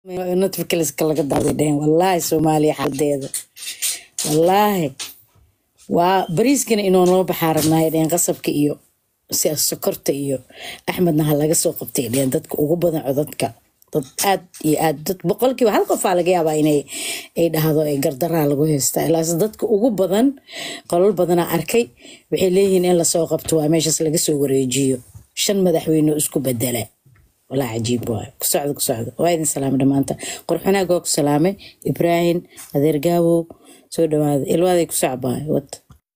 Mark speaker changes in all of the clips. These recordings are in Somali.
Speaker 1: notificalska laga daaday dhehen wallaahi soomaaliya xaaladeeda wallaahi waa bariiskana inoo noo baxaa rabnaayo dhehen qasabka iyo si sokorta iyo axmedna ha laga soo qabtay dhehen dadka ugu badan codadka dad aad iyo aad dad boqolkiiba hal qofaa laga yaabaa inay ay dhahdo ee gardaraa lagu haystaa ilaas dadka ugu badan qolal badanaa arkay waxay leeyihiin in lasoo qabto waa meeshaas laga soo wareejiyo shan madaxweyne oo isku bedela walaa cajiib waay ku socdo ku socdo waa idin salaamay dhammaanta qorxanaag waa ku salaamay ibraahim adeer gaawow soo dhawaada ilwaaday ku socbaay wad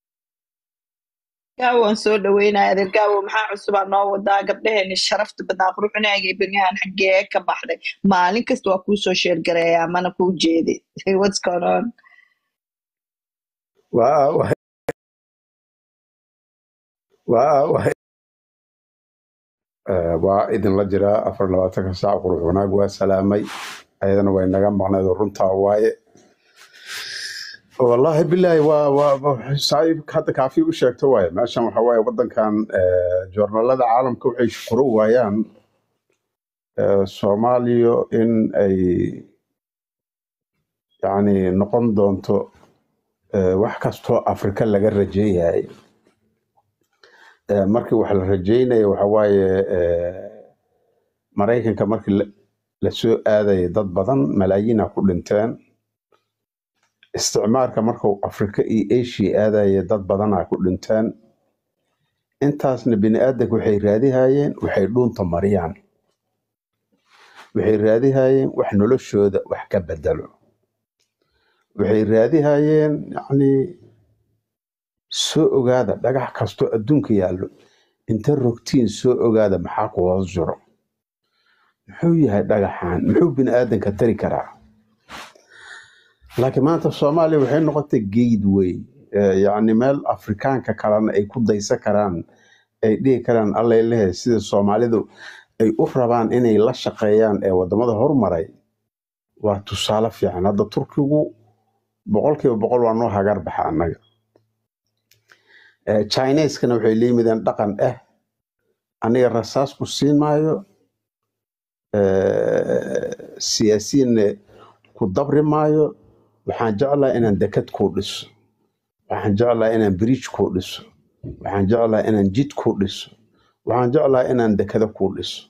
Speaker 2: gaawan soo dhaweynaya adeer gaawo maxaa cusubaa noo wadaa gabdhaheeni sharafta badnaa quruxinaaga beryahan xaggee ka baxday maalin kasta waa kuu soo sheergareeyaa mana kuu jeedi what's going on
Speaker 3: waa waa waa waa Eh, waa idinla jiraa afar iyo labaatanka saac qurux wanaag waa salaamay ayadana way naga maqnayd oo runtaa waaye wallaahi bilaahi waa waa waa- saaxiibka hadda kaafi u sheegto waaye meeshan waxa waaye wadankan eh, joornaalada caalamka waxay furo waayaan eh, soomaaliya in ay yacni noqon doonto eh, wax kastoo afrika laga rajeeyahay Eh, markii wax la rajeynaya waxa waaye eh, maraykanka markii la la soo aadayay dad badan malaayiina ku dhinteen isticmaarka markuu afrika iyo asia aadayay dad badanaa ku dhinteen intaasna bini aadanka waxay raadihayeen waxay dhuunta mariyaan waxay raadihayeen wax noloshooda wax ka bedelo waxay raadihayeen yacni soo ogaada dhagax kastoo adduunka yaallo inta rogtiin soo ogaada maxaa ku hoos jiro muxuu yahay dhagaxan muxuu bini aadanka tari karaa laakiin maanta soomaaliya waxay noqotay gateway eh, yacni meel afrikaanka kalena ay ku daysan karaan ay dhihi karaan allay lehe sida soomaalidu ay u rabaan inay la shaqeeyaan ee wadamada horumaray waa tusaale fiican hadda turkigu boqolkiiba boqol waa noo hagar baxa annaga Eh, chineskana waxay la yimideen dhaqan ah aniga rasaas ku siin maayo eh, siyaasiyiinna ku dabri maayo waxaan jeclahay inaan dekad kuu dhiso waxaan jeclahay inaan bridge kuu dhiso waxaan jeclahay inaan jid kuu dhiso waxaan jeclahay inaan dekado kuu dhiso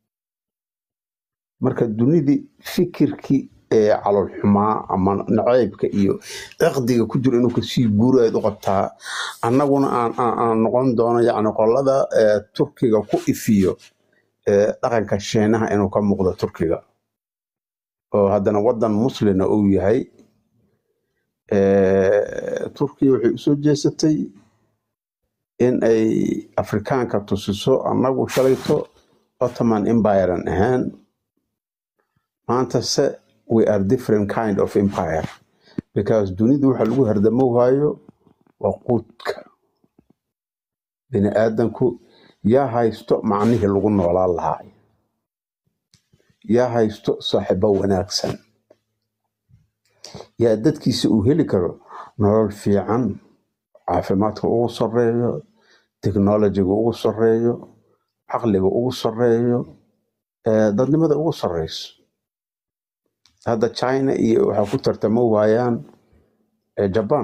Speaker 3: marka dunidii fikirkii ee calool xumaa ama nacaybka iyo ciqdiga ku jiro inuu kasii guurayd u qabtaa annaguna aan aan aan noqon doono yacni qolada ee turkiga ku ifiyo ee dhaqanka sheenaha inuu ka muuqdo turkiga oo haddana wadan muslina uu yahay ee, turkiya waxay usoo jeesatay in ay afrikaanka tusiso annagu shalayto ottoman empirean ahaan maanta se we are different kind of empire because dunidu waxa lagu hardamo waayo waa quudka bini aadanku yaa haysto macnihii lagu noolaan lahaa yaa haysto saaxiibo wanaagsan yaa dadkiisa uu heli karo nolol fiican caafimaadka ugu sarreeyo technologiga ugu sarreeyo caqliga ugu sarreeyo ee dadnimada ugu sarreyso hadda china iyo waxaa ku tartamo waayaan ee jaban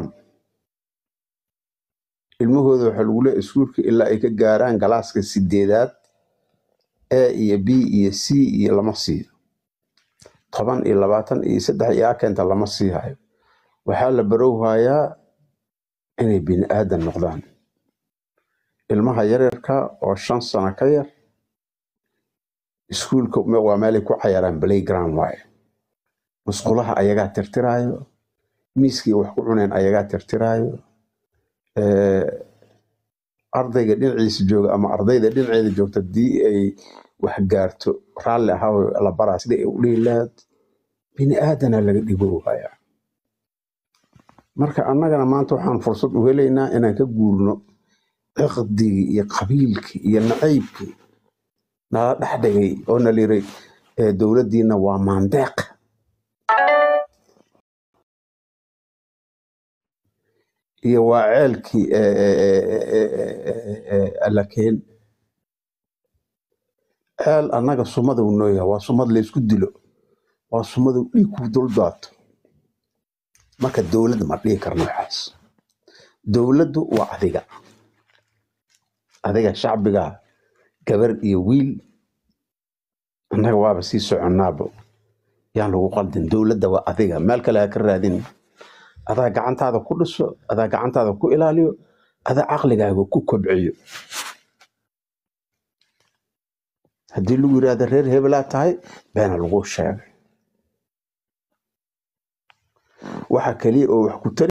Speaker 3: ilmahooda waxaa lagu leeyahay iskuulka ilaa ay ka gaaraan galaaska sideedaad a iyo b iyo c iyo lama siiyo toban iyo labaatan iyo saddex iyo akenta lama sii hayo waxaa la barowhayaa inay bini aadan noqdaan ilmaha yaryarka oo shan sano ka yar iskuulka me- waa meelay ku cayaraan playground waaye musqulaha ayagaa tirtiraayo miiskii wax ku cuneen ayagaa tirtiraayo Eh, ardayga dhinaciisa jooga ama ardayda dhinaceeda joogta haddii ay wax gaarto raalli ahaaw la baraa sida ay u dhihi lahayd bini aadana laga dhigo waaya marka annagana maanta waxaan fursad u helaynaa inaan ka guurno ciqdigii iyo qabiilkii iyo nacaybkii nala dhex dhigay oo na liray eh, dowladdiina waa maandeeq iyo waa ceelkii eh, eh, eh, eh, eh, eh, alla keen ceel annaga sumada uu noo yahay waa sumad laysku dilo waa sumadu dhiig ku dul daato marka dowladda ma dhihi karno waxaas dowladdu waa adiga adiga shacbiga gabar iyo wiil annaga waaba sii soconnaaba yaan lagu qaldin dowladda waa adiga meel kale ha ka raadin adaa gacantaada ku dhiso adaa gacantaada ku ilaaliyo adaa caqligaaga ku kobciyo haddii lagu yidhaahdo reer hebelaa tahay beena lagu sheegay waxa keliya oo wax ku tari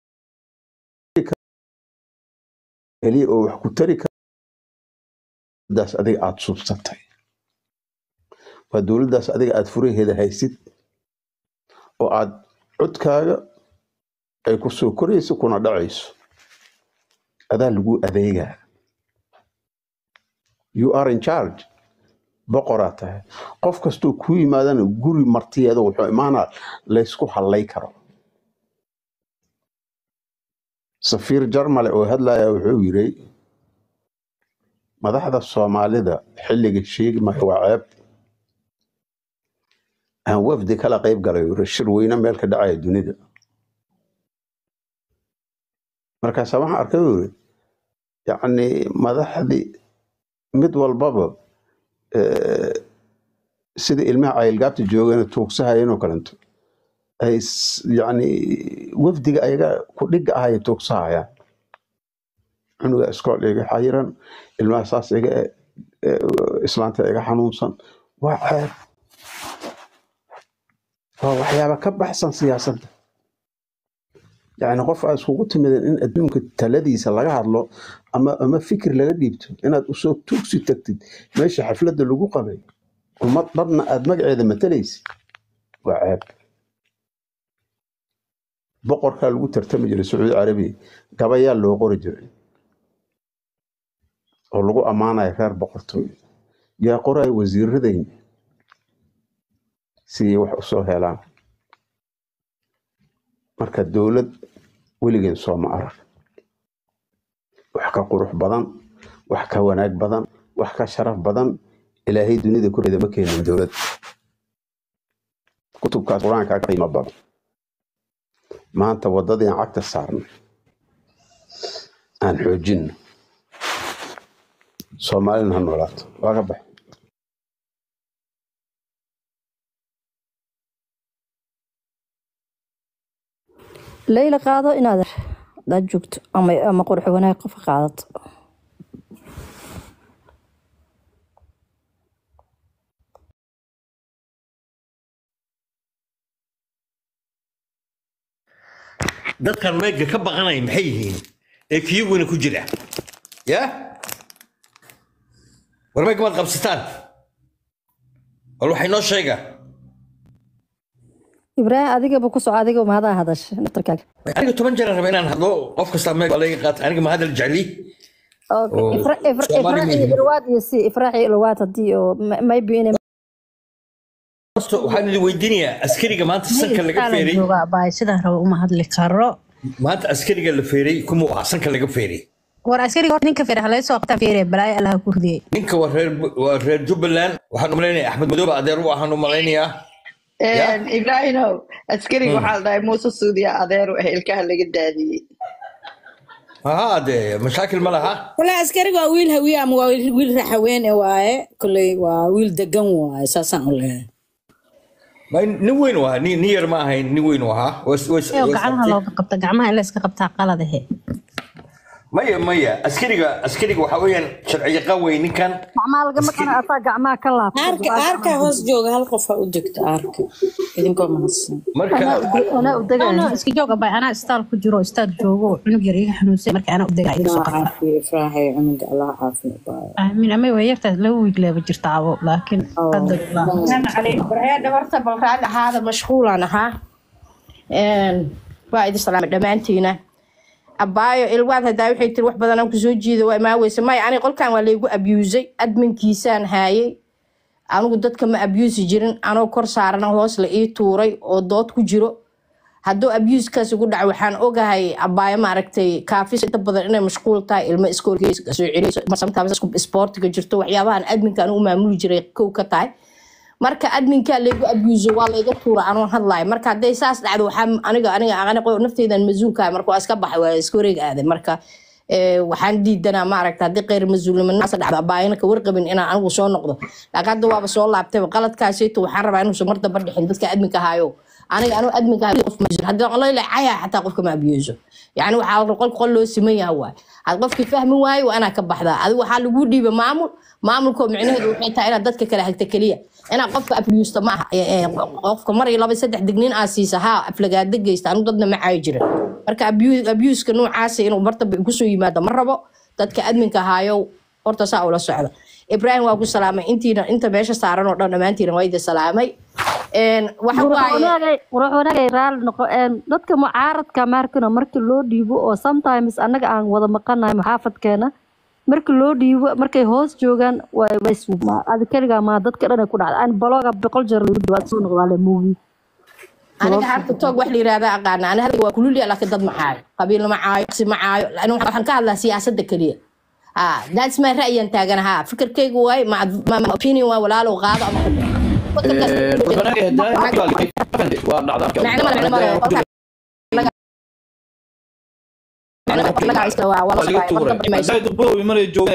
Speaker 3: keliya oo wax ku tari daas adiga aada suubsatay waa dowladdaas adiga aada furaheeda haysid oo aad codkaaga ay ku soo korayso kuna dhacayso adaa lagu adeegaa you are in charge boqoraa tahay qof kastoo ku yimaadana guri martiyeeda wuxuu imaanaa laysku hallay karo safiir jarmale oo hadlaya wuxuu yiri madaxda soomaalida xilliga sheegi maayo waa ceeb aan wafdi kala qayb galay uu yiri shir weyne meel ka dhacaya dunida markaasa waxaan arkay uu yiri yacni madaxdii mid walbaba eh, sida ilmaha cayilgaabta joogana tuugsahayeen oo kalento ay s- yacni wafdiga ayaga ku dhiga ahaya tuugsahayaan cunuga iskool iga xayiran ilmaha saas iga eh, eh, islaanta iga xanuunsan waa ceeb waa waxyaaba ka baxsan siyaasadda yacni qof aad iskugu timideen in adduunka taladiisa laga hadlo ama ama fikir laga dhiibto inaad usoo tuugsi tagtid meesha xafladda lagu qabay ummad dhanna aad magaceeda matalaysid waa ceeb boqorkaa lagu tartami jiray sacuudi carabiya gabayaa loo qori jiray oo lagu ammaanayo reer boqortooy yaa qoraya wasiiradayna si ay wax usoo helaan marka dowlad weligeen sooma arag wax ka qurux badan wax ka wanaag badan wax ka sharaf badan ilaahay dunida korkeeda ma keenin dowlad kutubkaas qur-aanka ka qiimo badan maanta waddadii aan cagta saarnay aan xoojinno soomaalina ha noolaato waa ka bax
Speaker 4: leyla qaado inaad hadaad joogto ama ama qurux wanaag qofka qaadato
Speaker 5: dadkan meega ka baqanaya maxay yihiin ee kiyaguna ku jira ya war meega maad qabsataan bal waxay noo sheega
Speaker 4: ibraahim adigaba ku soco adiga mahadaa hadasha naftarkaaga
Speaker 5: aniga toban jeer aan raba inaan hadlo qof kasta meeg baa laga qaata aniga ma hadal jecli
Speaker 4: Okay.
Speaker 5: oo
Speaker 4: Ifra- ifra-
Speaker 5: Soomaali
Speaker 4: ifraaci
Speaker 5: miyihiin.
Speaker 4: ilwaad iyo si ifraaci ilwaad hadii oo ma- maybe inay
Speaker 5: Horta waxaan idin weydiinayaa askariga maanta sanka laga feeray
Speaker 6: jooga abaay sidaan rabo uma hadli karo
Speaker 5: maanta askariga la feeray kumuu ahaa sanka laga feeray
Speaker 6: war askariga horta ninka feere halay soo qabtaa feere balaayo allaha ku ridiyey
Speaker 5: ninka waa reer waa reer jubbaland waxaan u malaynayaa axmed madoobe adeer u ahaan u malaynayaa ya
Speaker 2: ibraahimow askariga waxaa la dhahay muuse suudiya adeeru ah ilkaha laga daadiyey
Speaker 5: haa dee mashaakil ma laha
Speaker 1: wala askariga waa wiil hawiye ama waa wiil wiil raxaweene waaye koley waa wiil degan waaye saasaan u leeyahay
Speaker 5: Ma- nin weyn u ahaa nin nin yar ma ahayn nin weyn u ahaa Was- was-
Speaker 6: ee
Speaker 5: was-
Speaker 6: gacmaha looga qabta gacmaha in la iska qabtaa qaladahe
Speaker 5: maya maya askariga askariga waxa weeyaan sharci yaqaan wey ninkan
Speaker 4: gacmaha lagama qana ataa gacmaha ka laabta
Speaker 1: aarka aarka hoos jooga hal qof ha u degto aarka idinkoo mahadsan
Speaker 5: marka
Speaker 4: anaa u
Speaker 6: no
Speaker 4: degaya
Speaker 6: iska joog abaay anaa istaal ku jiro istaal joogo oo cunug yar iga xanuunsan marka anaa u degaa iga soo
Speaker 1: allah
Speaker 6: qabta
Speaker 1: caafiyo ifraaxay cunuga allah caafiyo baayo
Speaker 6: aamin ama way yartaas laba wiig leeba jirta abo laakiin qadar allah
Speaker 7: السلام عليكم برهاد horta bal raali ahaada mashquulaan ahaa waa idin salaamay dhammaantiina abaayo ilwaad hadaa waxay tiri wax badan aan kusoo jiida waa imaa weyse maya aniga qolkan waa laygu abusay adminkiisaan haayay anigu dadka ma abusi jirin anoo kor saarana hoos la ii tuuray oo dood ku jiro hadduu abuskaas ugu dhaco waxaan ogahay abaayo maaragtay kaafis inta badan inay mashquul tahay ilmo iskoolkiisa soo celiso sometimes isku sportiga jirto waxyaabahan adminka anigu maamuli jiray kow ka tahay marka adminkaa laygu abuuso waa layga tuura anoon hadlayo marka hadday saas dhacdo waxaa aniga aniga aniga nafteydan mas-uulkaa marka waa iska baxay waa iska wareeg aaday marka ee, waxaan diidanaa maaragta haddii kheyr mas-uulnimo naasa dhacdo abaayana ka warqabin inaan anigu soo noqdo laakiin hadda waaba soo laabtayba qaladkaasayto waxaan rabaa inuusan mar damba dhixin dadka adminka haayo aniga anuu adminka hayo qof mas-uul haddii qolayla caya xataa qofka ma abiyeeso yani waxaa la qol qol loo siman yaha waay had qofkii fahmi waayo waa inaa ka baxdaa adigu waxaa lagu dhiiba maamul maamulkoo micnaheedu waxay tahay inaad dadka kala hagta keliya inaad qofka afliyuusta ma aha Ee, ee, qofka mar iyo laba saddex digniin aa siisa haa aflagaada geysta anu dadna ma caayi jirin marka abu- abuuska noocaasa inuu martaba kusoo yimaado ma rabo dadka adminka haayo horta saa ula socda ibraahim waa ku salaamay intiina inta meesha saaran oo dhan dhammaantiina waa idi salaamay Een, waxa waaye
Speaker 4: qurux wanaagay raali noqo een, dadka mucaaradka maarkana markii loo dhiibo oo sometimes annaga aan wada maqanahay maxaafadkeena markii loo dhiibo markay hoos joogaan waa- waa is- ma- adi keligaa maa dadka dhan ay ku dhacda aan balooga boqol jeer lagu dhiibo aan soo noqdaale movie
Speaker 7: aniga harta toog wax la yirahda aqaana ani hadda waa kululya laakiin dad ma caayo qabiil ma caayo qsi ma caayo laakiin waxaan waxaan ka hadlaa siyaasadda keliya ah that's my ra'yan taagan ha fikirkaygu waay ma ma- ma opinion waa walaalow qaado ama ka bixi. Fikirkaas- macno male macno male qofka laga- macno male laga haysta waa waa la socdaa, mar dambe mayso.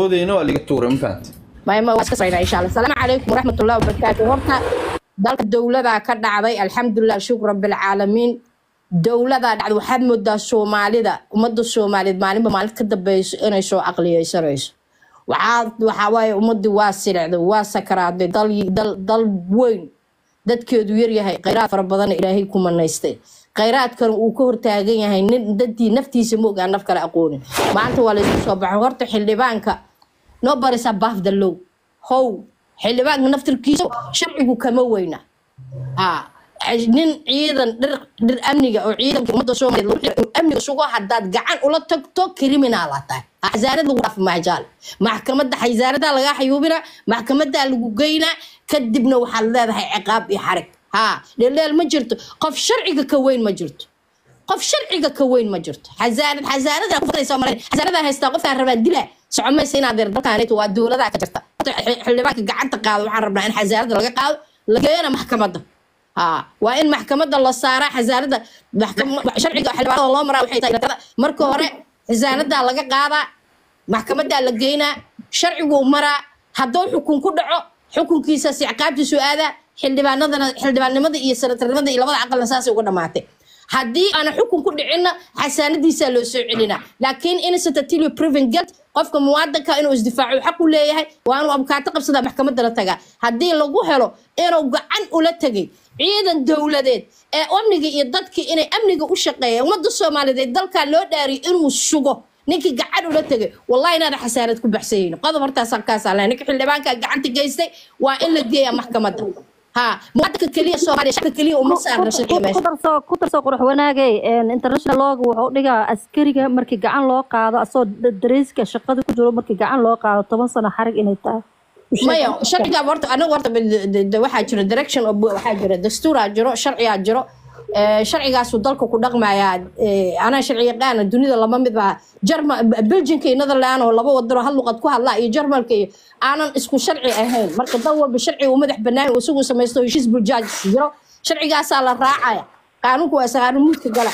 Speaker 7: maima waa iska saynaa insha allah asalaamu calaykum waraxmatullahi wabarakaatu horta dalka dowladaa ka dhacday alxamdulilah shukr rabbilcaalamiin dowladaa dhacday waxaad moodaa soomaalida ummadda soomaaliyeed maalinba maalin ka dambeyso inay soo aqliyeysanayso waxaa waxaa waaye ummadii waa silicday waa sakaraaday dal dal dal weyn dadkeedu yaryahay khayraad fara badan ilaahay ku manaystay khayraadkan uu ka hortaagan yahay nin dadii naftiisa ma ogaan naf kale aqoonin maanta waa laysku soo baxay horta xildhibaanka nobody's above the law how xildhibaanka naftirkiisa sharcigu kama weyna ha nin ciidan dhir dhir amniga oo ciidanka ummadda soomaaliyeed lagu xiro inuu amniga sugo haddaad gacan ula tagto criminal aa tahay xasaarada lagu dhaaf maajaal maxkamadda xasaaradaa lagaa xayuubina maxkamadaa lagu geynaa kadibna waxaad leedahay ciqaab iyo xarig ha dheeldheel ma jirto qof sharciga ka weyn ma jirto qof sharciga ka weyn ma jirto xasaarad xasaarada ku fadhiisa maray xasaarada haystaa qofkaan rabaa dila socomaysa inaad yar dalkaan waa dowladaa ka jirta Horta xi- xildhibaanka gacanta qaado waxaan rabnaa in xasaarada laga qaado la geeyana maxkamadda ha waa in maxkamadda la saaraa xasaarada maxkam- sharciga xildhibaanada loo maraa waxay tahay tirada. marka hore xasaaradaa laga qaadaa maxkamadaa la geynaa sharciguu maraa hadduu xukun ku dhaco xukunkiisaas ciqaabtiisu aadaa xildhibaanadana xildhibaannimada iyo sanatarnimada iyo labada aqalna saasay uga dhamaatay haddii aana xukun ku dhicinna xasaanadiisaa loo soo celinaa laakiin innocent until you proven guilt qofka muwaadinka inuu isdifaaco xaq u leeyahay waa inuu abukaato qabsadaa maxkamadda la tagaa haddii lagu helo inuu gacan ula tegay ciidan dowladeed ee amniga iyo dadkii inay amniga u shaqeeyaan ummadda soomaaliyeed ee dalkaa loo dhaariyay inuu sugo ninkii gacan ula tegay wallahi inaana xasaarad ku baxsayeyno qodob hortaas halkaasaa leh ninka xildhibaanka gacanta geystay waa in la geeyaa maxkamadda ha muwaadinka keliya soomaaliya shacabka keliya uma saarna sharciga meesha
Speaker 4: ku darso ku darso qurux wanaagay een, international looga wuxuu dhigaa askariga markii gacan loo qaado asoo dareyska shaqada ku jiro markii gacan loo qaado toban sano xarig inay tahay U sheeg.
Speaker 7: maya sharciga horta anaga horta de- de- de- waxaa jiro direction of waxaa jira dastuuraa jiro sharcigaa jiro Eh, sharcigaasuu dalka ku dhaqmayaa Eh, anaa sharci yaqaana dunida lama mid baa jarma belgiumka iyo netherland oo laba wadan oo hal luqad ku hadlaa iyo jarmalka iyo aanan isku sharci ahayn marka dal walba sharciga uu madax banaan uu isagu samaysto heshiis buljaaj jiro sharcigaasaa la raacaya qaanuunku waa qaanuun muudka gala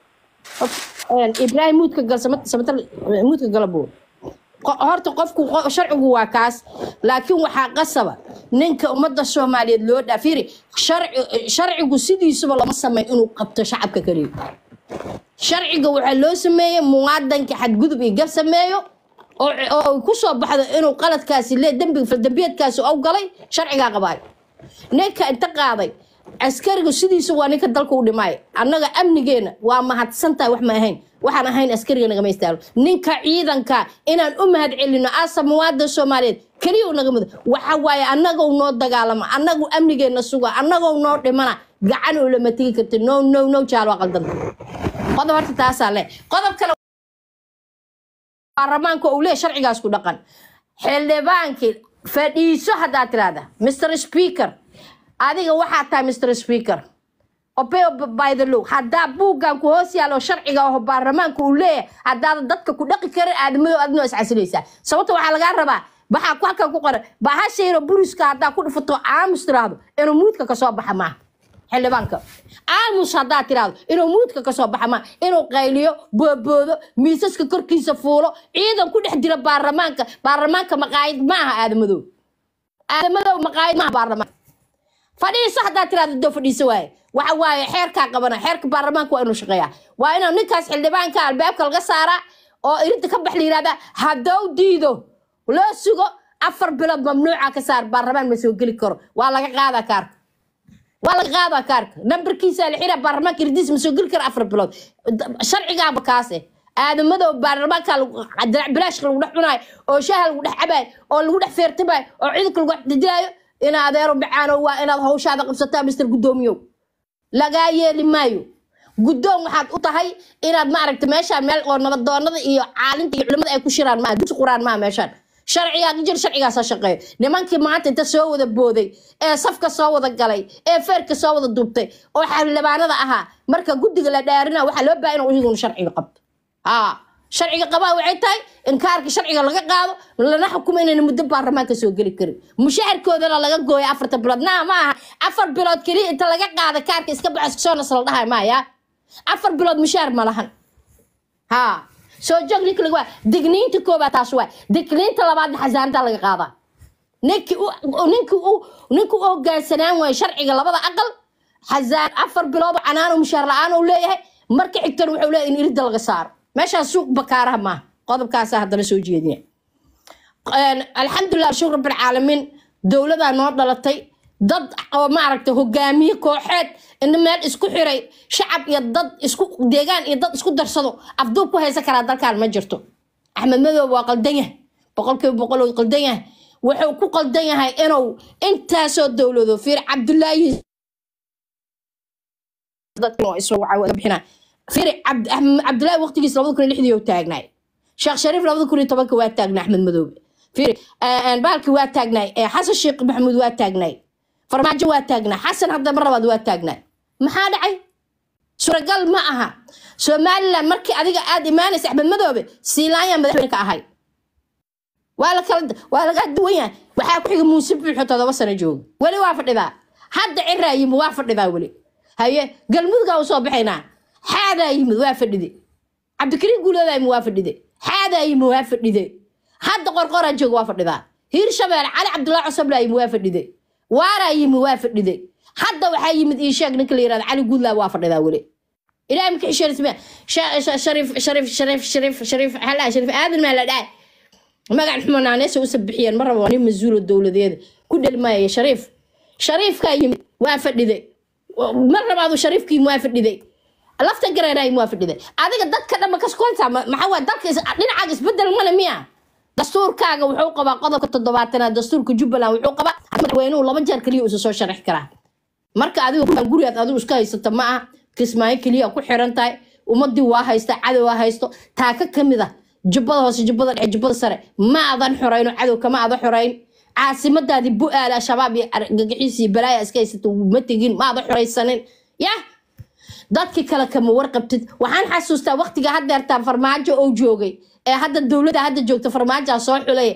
Speaker 7: Een, ibraahim muudka gal samata samata muudka gala buu Qo- horta qofku qo- sharcigu waa kaas laakiin waxaa qasaba ninka ummadda soomaaliyeed loo dhaafiri sharcigu sidiisuba lama samay inuu qabto shacabka keliya sharciga waxaa loo sameeyey muwaadanka xadgudub iyo gar sameeyo oo oo ku soo baxdo inuu qaladkaasi le dembi faldambiyeedkaasi ou galay sharcigaa qabaayo ninka inta qaaday askarigu sidiisu waa ninka dalka u dhimaayo annaga amnigeena waa mahadsantahay wax ma ahayn waxaan ahayn askariga nagama istaalo ninka ciidanka inaan u mahad celino asa muwaadan soomaaliyeed keliya u naga mudo waxa waaye annagou noo dagaalama annagu amnigeena suga annagou noo dhimana gacan oo lama tegi karti no no no jaal waa qaldanta qodob horta taasaa le qodob kale baarlamaanka uu leeyahay sharcigaas ku dhaqan xildhibaankii fadhiiso haddaad tirahda mr speaker adiga waxaa tahay mr speaker obey by the law haddaa buuggan ku hoos yaalo sharciga oo baarlamaanka uu leeyahay haddaadan dadka ku dhaqi karin aadamado adnoo iscasilaysaa sababta waxaa lagaa rabaa baxaa ku halkan ku qoran bahashayna buriska haddaa ku dhifato aamus tiraahdo inuu muudka kasoo baxa maaha xildhibaanka aamus haddaa tiraahdo inuu muudka kasoo baxa maaha inuu qayliyo booboodo miisaska korkiisa fuulo ciidan ku dhex dila baarlamaanka baarlamaanka maqaayid maaha aadamadow aadamadow maqaayid maaha baarlamaanka fadhiiso haddaa tiraahdo doo fadhiiso waaye waxa waaye xeerkaa qabana xeerka baarlamaanka waa inuu shaqeeyaa waa inuu ninkaas xildhibaanka albaabka laga saaraa oo irinta ka bax la yihahdaa haddou diido loo sugo afar bilood mamnuuca ka saar baarlamaan ma soo geli karo waa laga qaadaa kaarka waa laga qaadaa kaarka nambarkiisa la xiraa baarlamaanka irdiis ma soo geli karo afar bilood sharcigaaba kaase aadamadow baarlamaanka dirac bilaashka lagu dhex cunaayo oo shaaha lagu dhex cabaayo oo lagu dhex feertamaayo oo ciidanka lagu dhex didilaayo ina adeero bacaano waa inaad hawshaada qabsataa mister guddoomiyow lagaa yeeli maayo guddoon waxaad u tahay inaad maaragta meeshaan meel oo nabadoonada iyo caalinta iyo culimada ay ku shiraan maaha dugsi quraan maaha meeshaan sharcigaa jir sharcigaasa shaqeeyo nimankii maanta inta soo wada booday ee safka soo wada galay ee feerka soo wada duubtay oo xildhibaanada ahaa marka guddiga la dhaarina waxaa loo baahan inuu iyaguna sharciga qabto haa sharciga qabaa waxay tahay in kaarka sharciga laga qaado lana xukumo inayna muddo baarlamaanka soo geli karin mushaharkoodana laga gooyo afarta bilood naa ma aha afar bilood keliya inta laga qaada kaarka iska baxo iska soo nas la dhahay maaya afar bilood mushaar ma lahan haa soo joog ninka laga waa digniinta koobaad taas waay digniinta labaadna xasaanada laga qaadaa ninki ninki u ninki u hogaansanaan waayo sharciga labada aqal xasaan afar bilood oo canaan oo mushaar la-aan uu leeyahay marka xigtana wuxuu leeyahay in iridda laga saaro meeshaan suuq bakaaraha maaha qodobkaasa haddana soo jeedina alxamdulilah shukr rabbilcaalamiin dowladaa noo dhalatay dad oo maaragta hogaamiye kooxeed ina meel isku xiray shacab iyo dad isku deegaan iyo dad isku darsado afduub ku haysan karaa dalkan ma jirto axmed madoob waa qaldan yahay boqolkiiba boqol oo qaldan yahay wuxuu ku qaldan yahay inuu intaasoo dowlado fiir cabdulaahi bixina fiir cabdulaahi waqtigiis labada kun iyo lixdii oo taagnaay sheekh shariif labada kun iyo tobanka waa taagnay axmed madoobe fiir baalki waa taagnaay xasan sheekh maxamuud waa taagnaay farmaajo waa taagnaa xasan hadda mar labaad waa taagnaa maxaa dhacay suuragal ma aha somalilan markii adiga aad imaanaysa axmed madoobe siilaanyaan madaxweyne ka ahay waa la kala waa laga duwan yahay waxaa ku xiga muuse buuxo todoba sano jooga weli waa fadhidaa hadda ciraa yimid waa fadhidaa weli haye galmudgaa u soo baxaynaa xaadaa yimid waa fadhide cabdikariim guuloodaa yimid waa fadhide xaadaa yimid waa fadhide hadda qorqoraa jooga waa fadhidaa hiir shabeelle cali cabdullaahi cosoblaa yimid waa fadhide waaraa yimid waa fadhide hadda waxaa yimid ii sheeg ninka la yirahda cali guudlaa waa fadhidaa weli ilaahay maka xisheerisme shariif shariif shariif shariif shariif halaa shariif aadan maa la dhahay magac xumanaaneesa usa bixiyeen ma rabo nin mas-uulo dowladeeda ku dhelmaaya shariif shariifkaa yimid waa fadhide mar labaadu shariifkii waa fadhiday lafta gareenaay waa fadhiday adiga dadka dhanba kaskonta maxaa waa dalka dhinacaaga isbedel male miya dastuurkaaga wuxuu qabaa qodobka toddobaatanaad dastuurka jubbaland wuxuu qabaa madaxweynuhu laba jeer keliya uusa soo sharaxi karaa marka adigu gurigaad adigu iska haysata ma aha kismaayo keliya ku xiran tahay ummadii waa haysta cadow waa haysto taaka kamid ah jubbada hoose jubbada dhexe jubbada sare ma adan xorayno cadow kama ada xorayn caasimadaadii bu-aal al-shabaab iyo gagaxiisii balaaya iska haysata ma tegin ma ada xoraysanin yah dadkii kale kama warqabtid waxaan xasuustaa waqtiga haddeertaan farmaajo oo joogay ee hadda dowladda hadda joogta farmaajaa soo xulay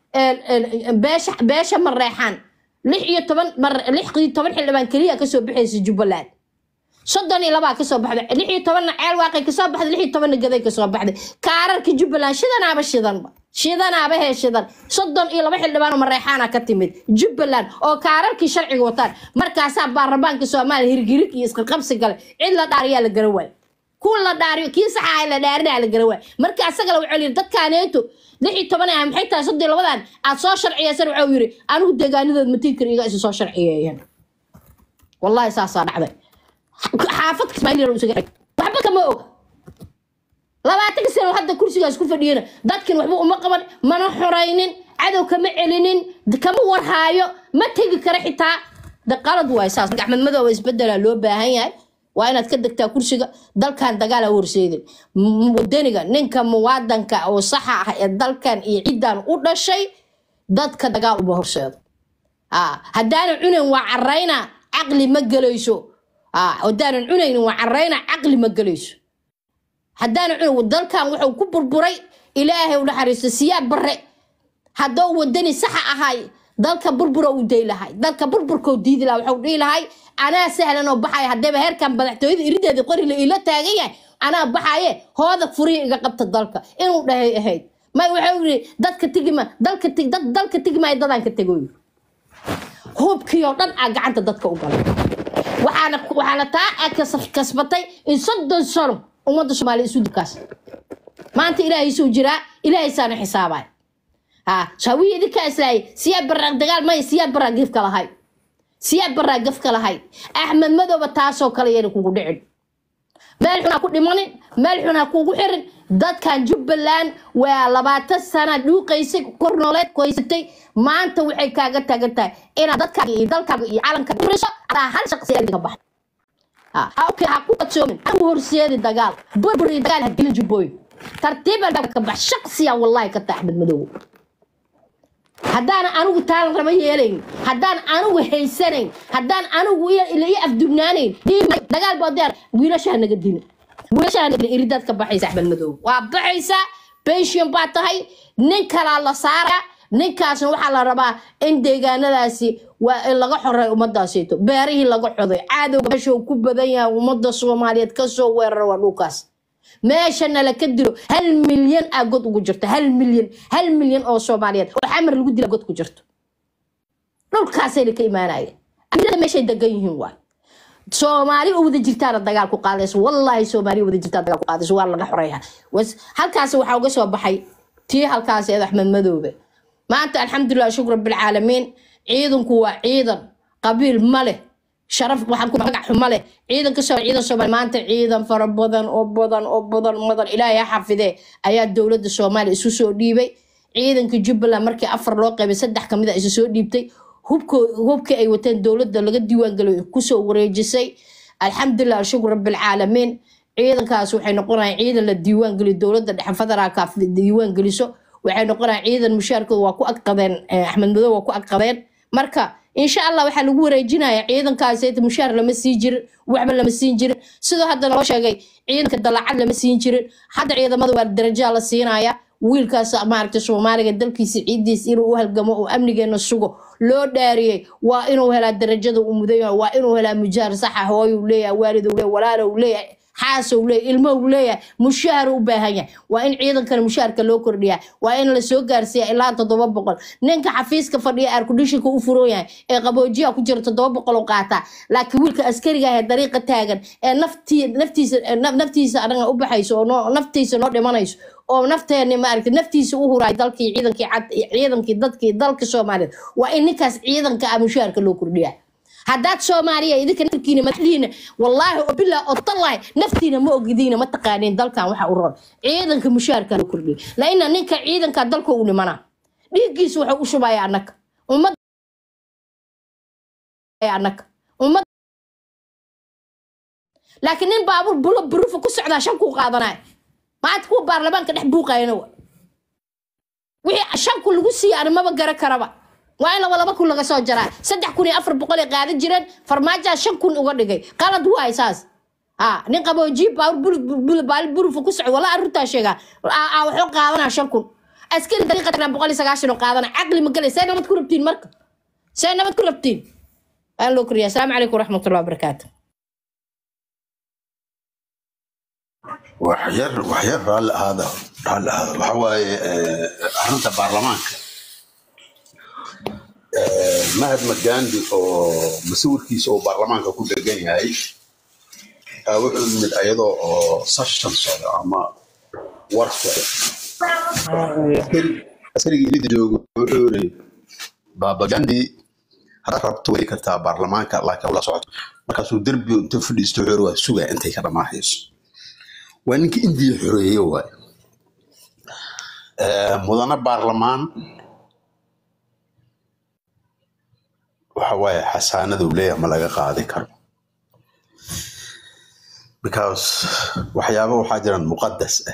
Speaker 7: beesha beesha mareexaan lix iyo toban lix iyo toban xildhibaan keliya kasoo baxaysa jubbaland soddon iyo labaa kasoo baxday lix iyo tobanna ceel waaqay kasoo baxday lix iyo tobanna gaday kasoo baxday kaararka jubbaland shidanaaba shidanba shidanaaba hee shidan soddon iyo laba xildhibaan oo mareexaana ka timid jubbaland oo kaararkii sharciga wataan markaasaa baarlamaanka soomaaliya hirgirig iyo isqaqabsi gale cid la dhaariyaa la garan waayo kuwa la dhaariyo kii saxaa la dhaarinaa la garan waayo marka asaga la wuxuu yiri dadkaaneeto lix iyo toban ah maxay tahay soddon iyo labadan aad soo sharciyeysan wuxuu yiri anigu deegaanadood matinkar iga isu soo sharciyeeyeen wallahi saasaa dhacday xaafad kismaaiil isaga waxba kama og labaatanka sano hadda kursigaas ku fadhiyana dadkan waxba uma qaban mana xoraynin cadow kama celinin kama warhaayo ma tegi kara xitaa de qalad waay saas axmed madooba isbedela loo baahan yahay waa inaad ka degtaa kursiga dalkan dagaala horseedin wadaniga ninka muwaadanka oo saxa ah ee dalkan iyo ciddan u dhashay dadka dagaal uma horseedo haddaana cunan waa carayna caqli ma gelayso haddaanan cunaynin waa carayna caqli ma gelayso haddaana cun dalkan wuxuu ku burburay ilaahay u naxariisto siyaab bare haddoo wadani saxa ahay dalka burbura uu day lahay dalka burburkoo diidi laha waxuu dhihi lahay anaa sahlan oo baxaya haddaba heerkan madaxtooyada irideeda qorila ila taagan yahay anaa baxaye hooda furiya iga qabta dalka inuu dhahay ahayd may waxau yiri dadka tigima dalka tig dad dalka tigimaya dadaan ka tegoy hubkii oo dhan aa gacanta dadka u galay waxaana waxaana taa aa kas- kasbatay in soddon sano ummadda soomaaliya isu dibkaas maanta ilaahaysuu jiraa ilaahaysaan xisaabay ha shawiya idinkaa islaayay siyaa baraa dagaal maya siyaa baraa gifka lahay siyaa baraa gafka lahay axmed madooba taasoo kale yana kugu dhicin meel xun ha ku dhimanin meel xun ha kugu xirin dadkan jubbaland waa labaatan sana dhuuqaysay kor nooleed koysatay maanta waxay kaaga taagan tahay inaad dadkaaga iyo dalkaaga iyo calankaaga uriso adaa hal shaqsi adiga bax ha okay ha ku qadsoomin ha ku horseedi dagaal burbur iyo dagaal ha gelin jubbooyin tartiiban ka bax shaqsiya wallahi ka tahay axmed madoobe haddaan anigu taan raba yeelayn haddaan anigu haysanayn haddaan anigu i- ila ii afdubnaanayn dhiibay dagaal baa diyaar wiilashaa naga dili wiilashaa naga dili iridaad ka baxaysa axmed madoobe waa baxaysaa pension baa tahay nin kalaa la saaraa ninkaasna waxaa la rabaa in deegaanadaasi waa in laga xoreeyo ummadaasito beerihii laga xoday caadowga meesha uu ku badan yahay ummadda soomaaliyeed kasoo weerara waa dhulkaas meeshana la ka dilo hal milyan aa god ugu jirto hal milyan hal milyan oo soomaaliyeed oo xamar lagu dila god ku jirto dhulkaasayna ka imaanayeen amirada meeshay degan yihiin waay soomaali oo wada jirtaana dagaal ku qaadayso wallaahi soomaali oo wada jirtaa dagaal ku qaadayso waa laga xoreeya Was- halkaas waxaa uga soo baxay tii halkaas eed axmed madoobe maanta alxamdulilah shukr bilcaalamiin ciidanku waa ciidan qabiil ma leh sharaf waxaan ku magac xumo leh ciidan ka soo ciidan soomaali maanta ciidan fara badan oo badan oo badan madan ilaahay ha xafidee ayaa dowladda soomaaliya isu soo dhiibay ciidanka jubbaland markii afar loo qaybay saddex kamid a isu soo dhiibtay hubko- hubkii ay wateen dowladda laga diiwaangeliyo kusoo wareejisay alxamdulilah shukr bilcaalamiin ciidankaas waxay noqonayaan ciidan la diiwaangeliyo dowladda dhexe federaalka diiwaangeliso waxay noqonayaan ciidan mushaarkooda waa ku agqadeen eh, axmed madow waa ku agqadeen marka insha allah waxaa lagu wareejinaya ciidankaas eeta mushaar lama sii jirin waxba lama siin jirin sidoo hadda loo sheegay ciidanka dalacad lama siin jirin hadda ciidamada waa darajaa la siinaya wiilkaas maaragtay soomaaliga dalkiisa ciidiisa inuu u halgamo oo amnigeena sugo loo dhaariyey waa inuu helaa darajada uu mudan yahay waa inuu helaa mujaar saxa hooyuu leeyahay waaliduu leeyahay walaaluu leeyahay xaasow leeyahay ilmow leeyahay mushaar u baahan yahay waa in ciidankana mushaarka loo kordhiyaa waa in la soo gaarsiiya ilaa toddoba boqol ninka xafiiska fadhiya airkondishinka u furan yahay ee qaboojiya ku jira toddoba boqol oo qaataa laakiin wiilka askariga ah ee dariiqa taagan ee naftii naftiisa naf- naftiisa anaga u baxayso oo noo- naftiisa noo dhimanayso oo nafteeni maaragtay naftiisa u huraay dalkii ciidankii cad ciidankii dadkii dalka soomaaliyeed waa in ninkaas ciidanka ah mushaarka loo kordhiyaa haddaad soomaaliya idinka naftiina madaxdiina wallaahi oo bilaa oo tallahi naftiina ma ogidiina ma taqaaniin dalkan waxa u roon ciidanka mushaarka loo kordhiya laina ninka ciidanka dalka u dhimanaa dhiiggiisa wuxuu u shubaya annaga ummad annaga ummad laakiin nin baabuur bulo burufa ku socdaa shan kuu qaadanaya maanta kuwa baarlamaanka dhex buuqayana wa wixii shan kun lagu siiya ani maba gara karaba waa in laba laba kun laga soo jaraa saddex kun iyo afar boqol ay qaadan jireen farmaajaa shan kun uga dhigay qalad waay saas ha nin qaboojiye baali burufa ku socdo walaa arrintaa sheegaa Aa- aa wuxuu qaadanaa shan kun askari dariiqa tagnaa boqol iyo sagaashan oo qaadana caqli ma galay see nabad ku rabtiin marka see nabad ku rabtiin waan loo koriyaa asalaamu calaykum waraxmatullahi wabarakaatu
Speaker 3: waxyar waxyar raalli ahaada raalli ahaada waxa waaye eh, arrinta baarlamaanka Eh, mahatma gandhi oo masawirkiisa oo baarlamaanka ku dhegan yahay aa wuxuu yimid ayadoo oo session socda ama war socda Askari- askarigii ilida jooga wuxuu yiri baaba gandhi haddaad rabto way kartaa baarlamaanka laakiin ula socoto markaasuu derbi inta fadhiisto wuxuu yiri waa sugaa intay ka dhammaanayso waa ninka indiya xoreeye waay Eh, mudane baarlamaan waxa waaye xasaanada uu leeyahay ma laga qaadi karo because waxyaaba waxaa jiraan muqadas ah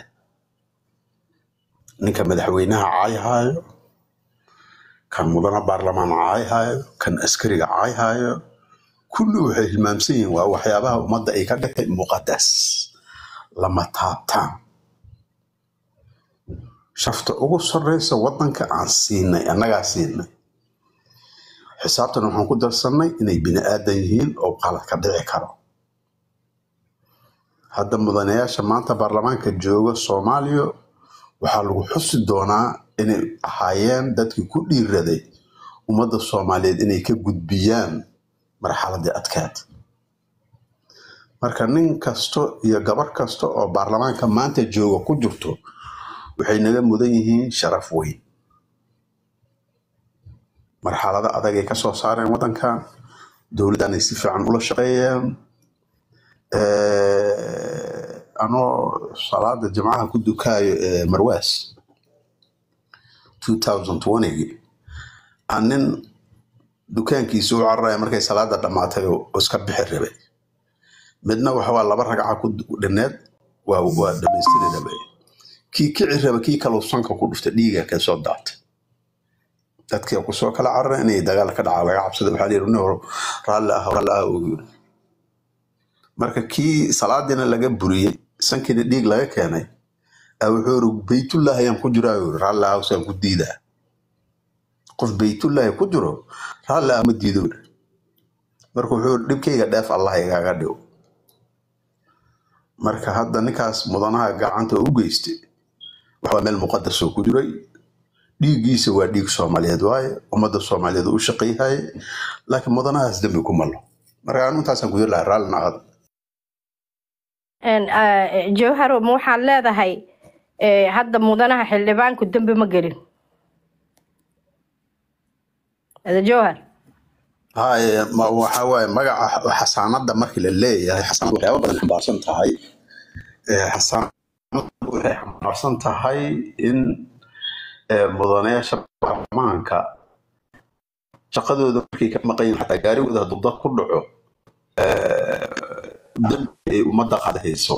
Speaker 3: ninka madaxweynaha caayhaayo kan mudane baarlamaan caayhaayo kan askariga caayhaayo kulli waxay hilmaamsan yihiin waa waxyaabaha ummadda ay ka dhigtay muqadas lama taabtaan shafta ugu sarreysa waddanka aan siinay annagaa siinay xisaabtan waxaan ku darsannay inay bini aadan yihiin oo qalad ka dhici karo hadda mudanayaasha maanta baarlamaanka jooga soomaaliya waxaa lagu xusi doonaa inay ahaayeen dadkii ku dhiiraday ummadda soomaaliyeed inay ka gudbiyaan marxaladii adkaad marka nin kasto iyo gabar kasta oo baarlamaanka maanta jooga ku jirto waxay naga mudan yihiin sharaf weyn marxalado adag ay ka soo saareen waddankan dowladdanay si fiican ula shaqeeyeen Eh, anoo salaada jimcaha ku dukaayo ee marwaas 2020 aan nin dukaankiisa u cararaya markay salaada dhammaatay oo oo iska bixi rabay midna waxa waa laba ragca ku dhineed waa waa dhamaystiri rabay kii kici raba kii kaloo sanka ku dhuftay dhiiga ka soo daatay dadkii kusoo kala cararay inay dagaal ka dhaca laga cabsada waxaa la yidhi nin hor raalli ah raalli ah uu yidhi marka kii salaadiina laga buriyey sankiina dhiig laga keenay aa wuxuu yiri baytullah ayaan ku jiraa yiri raalli ah usaan ku diidaa qof baytullah ku jiro raalli ah ma diido yiri marka wuxuu yiri dhibkayga dheef allah igaaga dhigo marka hadda ninkaas mudanaha gacanta u geystay waxaa meel muqadas oo ku jiray dhiiggiisa waa dhiig soomaaliyeed waaye ummadda soomaaliyeed u shaqayhaye laakiin mudanahaas dembi ku malo marka anu intaasaan ku yiri lahaa raallina aad
Speaker 7: Een, eh, jawharo ma waxaad leedahay eh, hadda mudanaha xildhibaanku dembi ma gelin ada jawhar
Speaker 3: haye ma- waxaa waaye magaca xasaanada markii la leeyahay xasaanad waxyaaba badan xambaarsan tahay Eh, xasaanad waxay xambaarsan tahay in eh, mudanayaasha baarlamaanka shaqadooda markay ka maqan yihiin xataa gaarigooda hadduu dad ku dhaco eh, dembi ay ummadda qaadahayso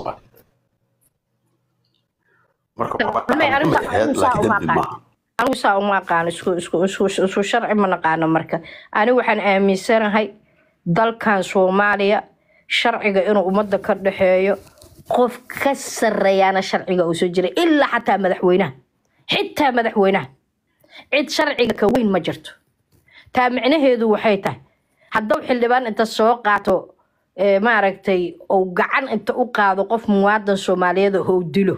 Speaker 3: marka waa
Speaker 7: May
Speaker 3: dembi
Speaker 7: anigu
Speaker 3: ahayd
Speaker 7: anigu saa
Speaker 3: laakiin
Speaker 7: uma
Speaker 3: dembi
Speaker 7: aqaan
Speaker 3: maaha
Speaker 7: anigu saa uma aqaan isku isku isku isku sharci ma naqaano marka anigu waxaan aaminsanahay dalkan soomaaliya sharciga inuu ummadda ka dhexeeyo qof ka sarreeyaana sharciga uu soo jiray ilaa xataa madaxweynaha xitaa madaxweynaha cid sharciga ka weyn ma jirto taa micnaheedu waxay tahay hadduu xildhibaan inta soo qaato ee, maaragtay ou gacan inta u qaado qof muwaadan soomaaliyeed oo uu dilo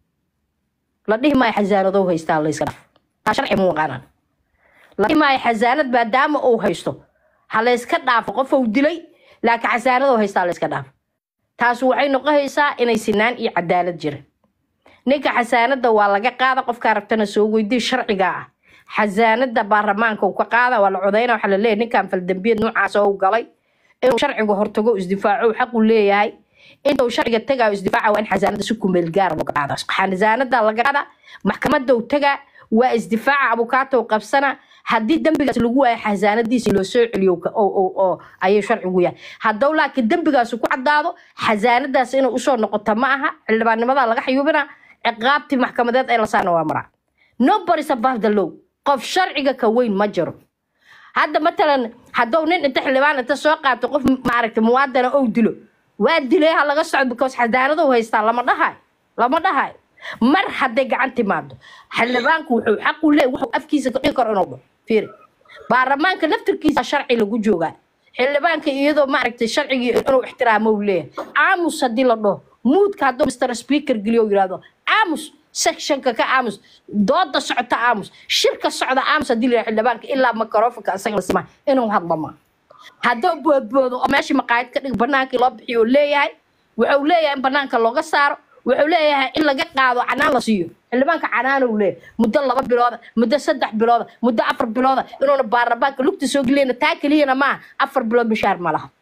Speaker 7: la dhihi maayo xasaanadow haystaa layska dhaaf taa sharci muu aqaanan la dhihi maayo xasaanad maadaama uu haysto ha layska dhaafo qof uu dilay laakiin xasaanadow haystaa layska dhaafo taas waxay noqonaysaa inay sinaan iyo cadaalad jirin ninka xasaanada waa laga qaada qofkaa rabtana soo weydii sharciga ah xasaanada baarlamaanka uu ka qaada waa la codayna waxaa la leeyahay ninkan faldambiyeed noocaas oo u galay inuu sharciga hortago isdifaaco xaqu leeyahay intuu sharciga tagayo isdifaaca waa in xasaanada si kumeel gaara looga qaada xasaanada laga qaada maxkamada uu tagaa waa isdifaaca abukaata uu qabsana haddii dembigaas lagu waayo xasaanadiisi loo soo celiyo ka- oo- oo- oo ayay sharcigu yahay haddou laakiin dembigaas ku cadaado xasaanadaas inay usoo noqoto ma aha xildhibaannimada laga xayuubina ciqaabtii maxkamadeed ee la saarna waa maraa nobody's above the law qof sharciga ka weyn ma jiro hadda matalan hadduu nin inta xildhibaan inta soo qaato qof maaragta muwaadana ou dilo waa dilay ha laga socdo because xadaanadu haystaa lama dhahay lama dhahay mar hadday gacan timaado xildhibaanku wuxuu xaq u leeyahay wuxuu afkiisa ka dhigi karo inuu dhaho fiiri baarlamaanka laftirkiisa sharci lagu joogaa xildhibaanka iyadoo maaragtay sharcigii inuu ixtiraamo uu leeyahay aamus haddii la dhaho muudka hadduu mr speaker geliyo uu yidhahdo aamus sectionka ka aamus dooda socota aamus shirka socda aamus haddii la yidhahdo xildhibaanka ilaa makarofanka isaga la simaa inuu hadlo ma hadduu boodboodo oo meeshii maqaayad ka dhig banaankii loo bixiyo uu leeyahay wuxuu leeyahay in banaanka looga saaro wuxuu leeyahay in laga qaado canaan la siiyo xildhibaanka canaan uu leeyahay muddo laba bilooda muddo saddex bilooda muddo afar bilooda inuuna baarlamaanka lugta soo geliyana taa keliyana maaha afar bilood mishaar ma laha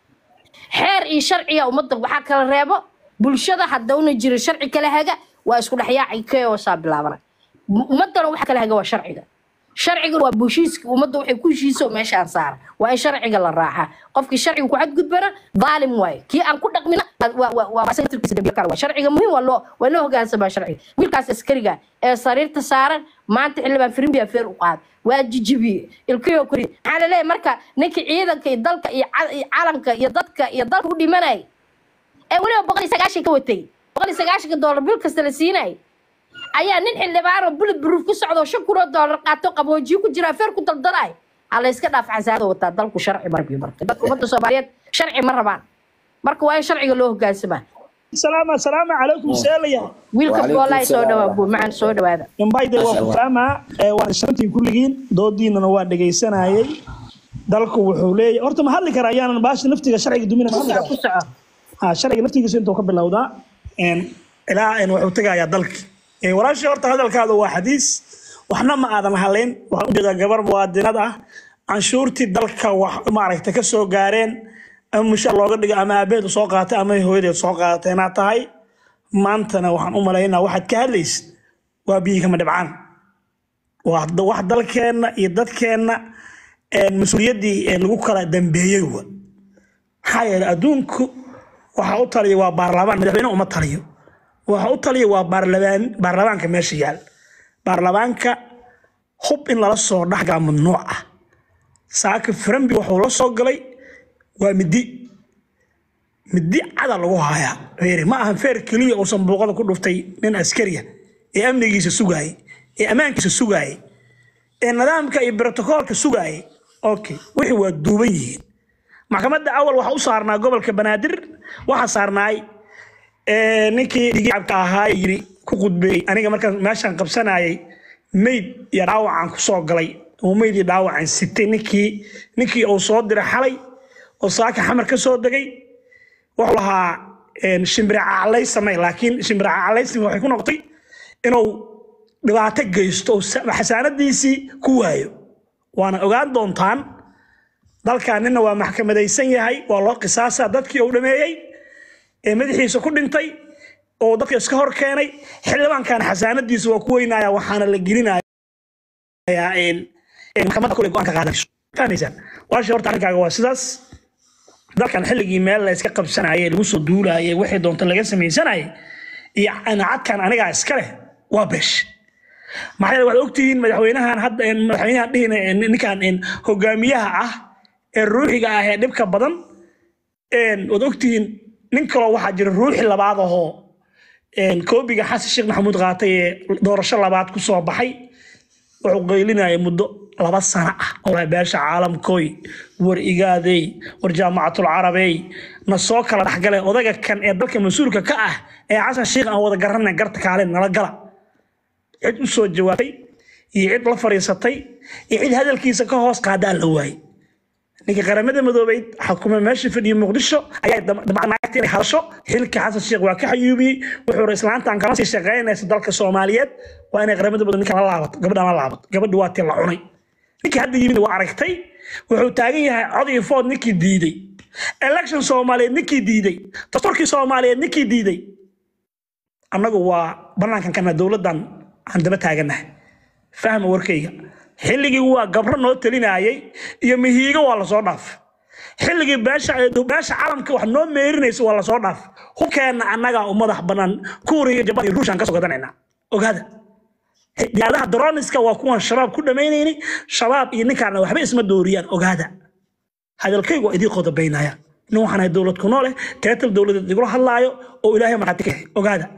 Speaker 7: xeer iyo sharciga ummadda waxaa kala reebo bulshada haddauna jirin sharci kala haga waa isku dhexyaaci keosaa bilaabana ummadana waxa kala haga waa sharciga sharciga waa bushiiska ummadda waxay ku heshiiso meeshaan saara waa in sharciga la raacaa qofkii sharciga ku xadgudbana daalim waaye kii aan ku dhaqmina waa- waa- waa asaga tirkiisa dambiye kale waaye. sharciga muhiim waa loo waa loo hogaansamaa sharciga wiilkaas askariga ee sariirta saaran maanta xildhibaan firimbi afeer u qaaday waa jijibiye ilkiyo kori maxaa la leeyahay marka ninkii ciidanka iyo dalka iyo cal- iyo calanka iyo dadka iyo dalka u dhimanay ee weliba boqol iyo sagaashan ka watay boqol iyo sagaashanka doolar bil kasta la siinay ayaa nin xildhibaano bulid buruuf ku socdo shan kun oo doolar qaato qaboojiyo ku jira afeer ku daldalay ha la iska dhaaf xasaanada wataa dalku sharci marbii marka dadka ummadda soomaaliyeed sharci ma rabaan marka waa in sharciga loo hogaansamaa
Speaker 8: salaam assalaamu calaykum seelaya
Speaker 7: wiilka
Speaker 9: وعليكم
Speaker 7: boolaay soo
Speaker 9: السلام
Speaker 7: dhawaa buu macaan soo dhawaada
Speaker 8: imbayde waa ku fahmaa ee waan shantii kulligiin doodiinana waa dhegaysanayay dalku wuxuu leeyahay horta ma hadli kara ayaanan baasha naftiga sharciga dumina ma
Speaker 7: ku
Speaker 8: hadli
Speaker 7: soco
Speaker 8: kara
Speaker 7: ku soco
Speaker 8: ha sharciga naftigiisa intuu ka bilowdaa een, ilaa een, wuxuu tegayaa dalki Ee, walaashii horta hadalkaada waa xadiis waxna ma aadan haleyn waxaan ujeedaa gabar muwaadinad ah canshuurtii dalka wax maaragta ka soo gaareen ama mushaar looga dhigo ama aabaheedu soo qaatay ama hooyadeed soo qaadatay inaad tahay maantana waxaan u malaynaa waxaad ka hadlaysid waa biyi kama dhibcaan waa da- wax dalkeenna iyo dadkeenna een, mas-uuliyaddii ee lagu kala dambeeyey wa maxaa yeelay adduunku waxa u taliya waa baarlamaan madaxweyne uma taliyo waxa u taliya waa baarlamaan baarlamaanka meesha yaal baarlamaanka hub in lala soo dhexgaa mamnuuc ah saaka firambi wuxuu la soo galay waa midi midi cada lagu hayaa feeri ma ahan feer keliya uusan buuqada ku dhuftay nin askariya ee amnigiisa sugaayay ee ammaankiisa sugaayay ee nidaamka iyo brotokoolka sugaayay okay wixii waa duuban yihiin maxkamadda awal waxa u saarnaa gobolka banaadir waxa saarnaay ee, ninkii dhigicabka ahaa ee yiri ku qudbeeyey aniga markaan meeshaan qabsanayay meyd iyo dhaawacaan ku soo galay oo meyd iyo dhaawacaan sitay ninkii ninkii uu soo diray xalay oo saaka xamar ka soo degay wuxuu lahaa een, shimbire caclay samey laakiin shimbire caclaysni waxay ku noqotay inuu dhibaato geysto oo sa- xasaanadiisii ku waayo waana ogaan doontaan dalkan nina waa maxkamadaysan yahay waa loo qisaasaa dadkii uu dhameeyey ee madaxiisa ku dhintay oo dadka iska hor keenay xildhibaankan xasaanadiisa waa ku weynaya waxaana la gelinayaa een, een maxkamadda kule go-aanka qaadanayso fahmaysaan walaasha horta arrinkaaga waa sidaas dalkan xilligii meel la iska qabsanayay lagu soo duulayay wixii doonta laga samaysanayay iyo anacadkan anigaa iska leh waa beesh maxaa yeele waxaad ogtihiin madaxweynahan hadda een, madaxweynahan dhihin een, ninkan een, hogaamiyaha ah ee ruuxiga ah ee dhibka badan een, waad ogtihiin nin kaloo waxaa jira ruuxi labaad ahoo een, koobiga xasan sheekh maxamuud qaatay ee doorasho labaad ku soo baxay wuxuu qaylinaya muddo laba sano ah oo waa beesha caalamkooy war igaadey war jaamacatul carabey na soo kala dhexgale odaga kan ee dalka mas-uulka ka ah ee xasan sheekh aan wada garanay garta kaalin nala gala cid u soo jawaabtay iyo cid la fariisatay iyo cid hadalkiisa ka hoos qaadaa la waayey ninka qaramada madoobeyd xukuma meesha fadhiya muqdisho ayaa damacnaagta inay hadasho xilka xasan sheekh waa ka xayuubiyey wuxuu islaantan kama sii shaqaynaysa dalka soomaaliyeed waa inay qaramada madoobe ninkan la laabato gabadhan la laabato gabadhi waa tii la cunay ninkii hadda yimid waa aragtay wuxuu taagan yahay cod iyo food ninkii diiday election soomaaliyeed ninkii diiday dastuurkii soomaaliyeed ninkii diiday annagu waa banaankan kana dowladdan aan daba taaganahay fahma warkayga xilligii waa gabro noo talinayay iyo mihiigo waa lasoo dhaaf xilligii beesha beesha calamka wax noo meerinaysa waa lasoo dhaaf hubkeenna annagaa u madax bannaan kuuriya jabad iyo ruushaan kasoo gadanaynaa ogaada diyaaradaha droniska waa kuwan shabaab ku dhammaynaynay shabaab iyo ninkaana waxba isma dooriyaan ogaada hadalkaygu waa idii qodobaynaya nin waxaan ahay dowlad ku nool eh teetal dowladeed igula hadlaayo oo ilaahay markhaati ka yahay ogaada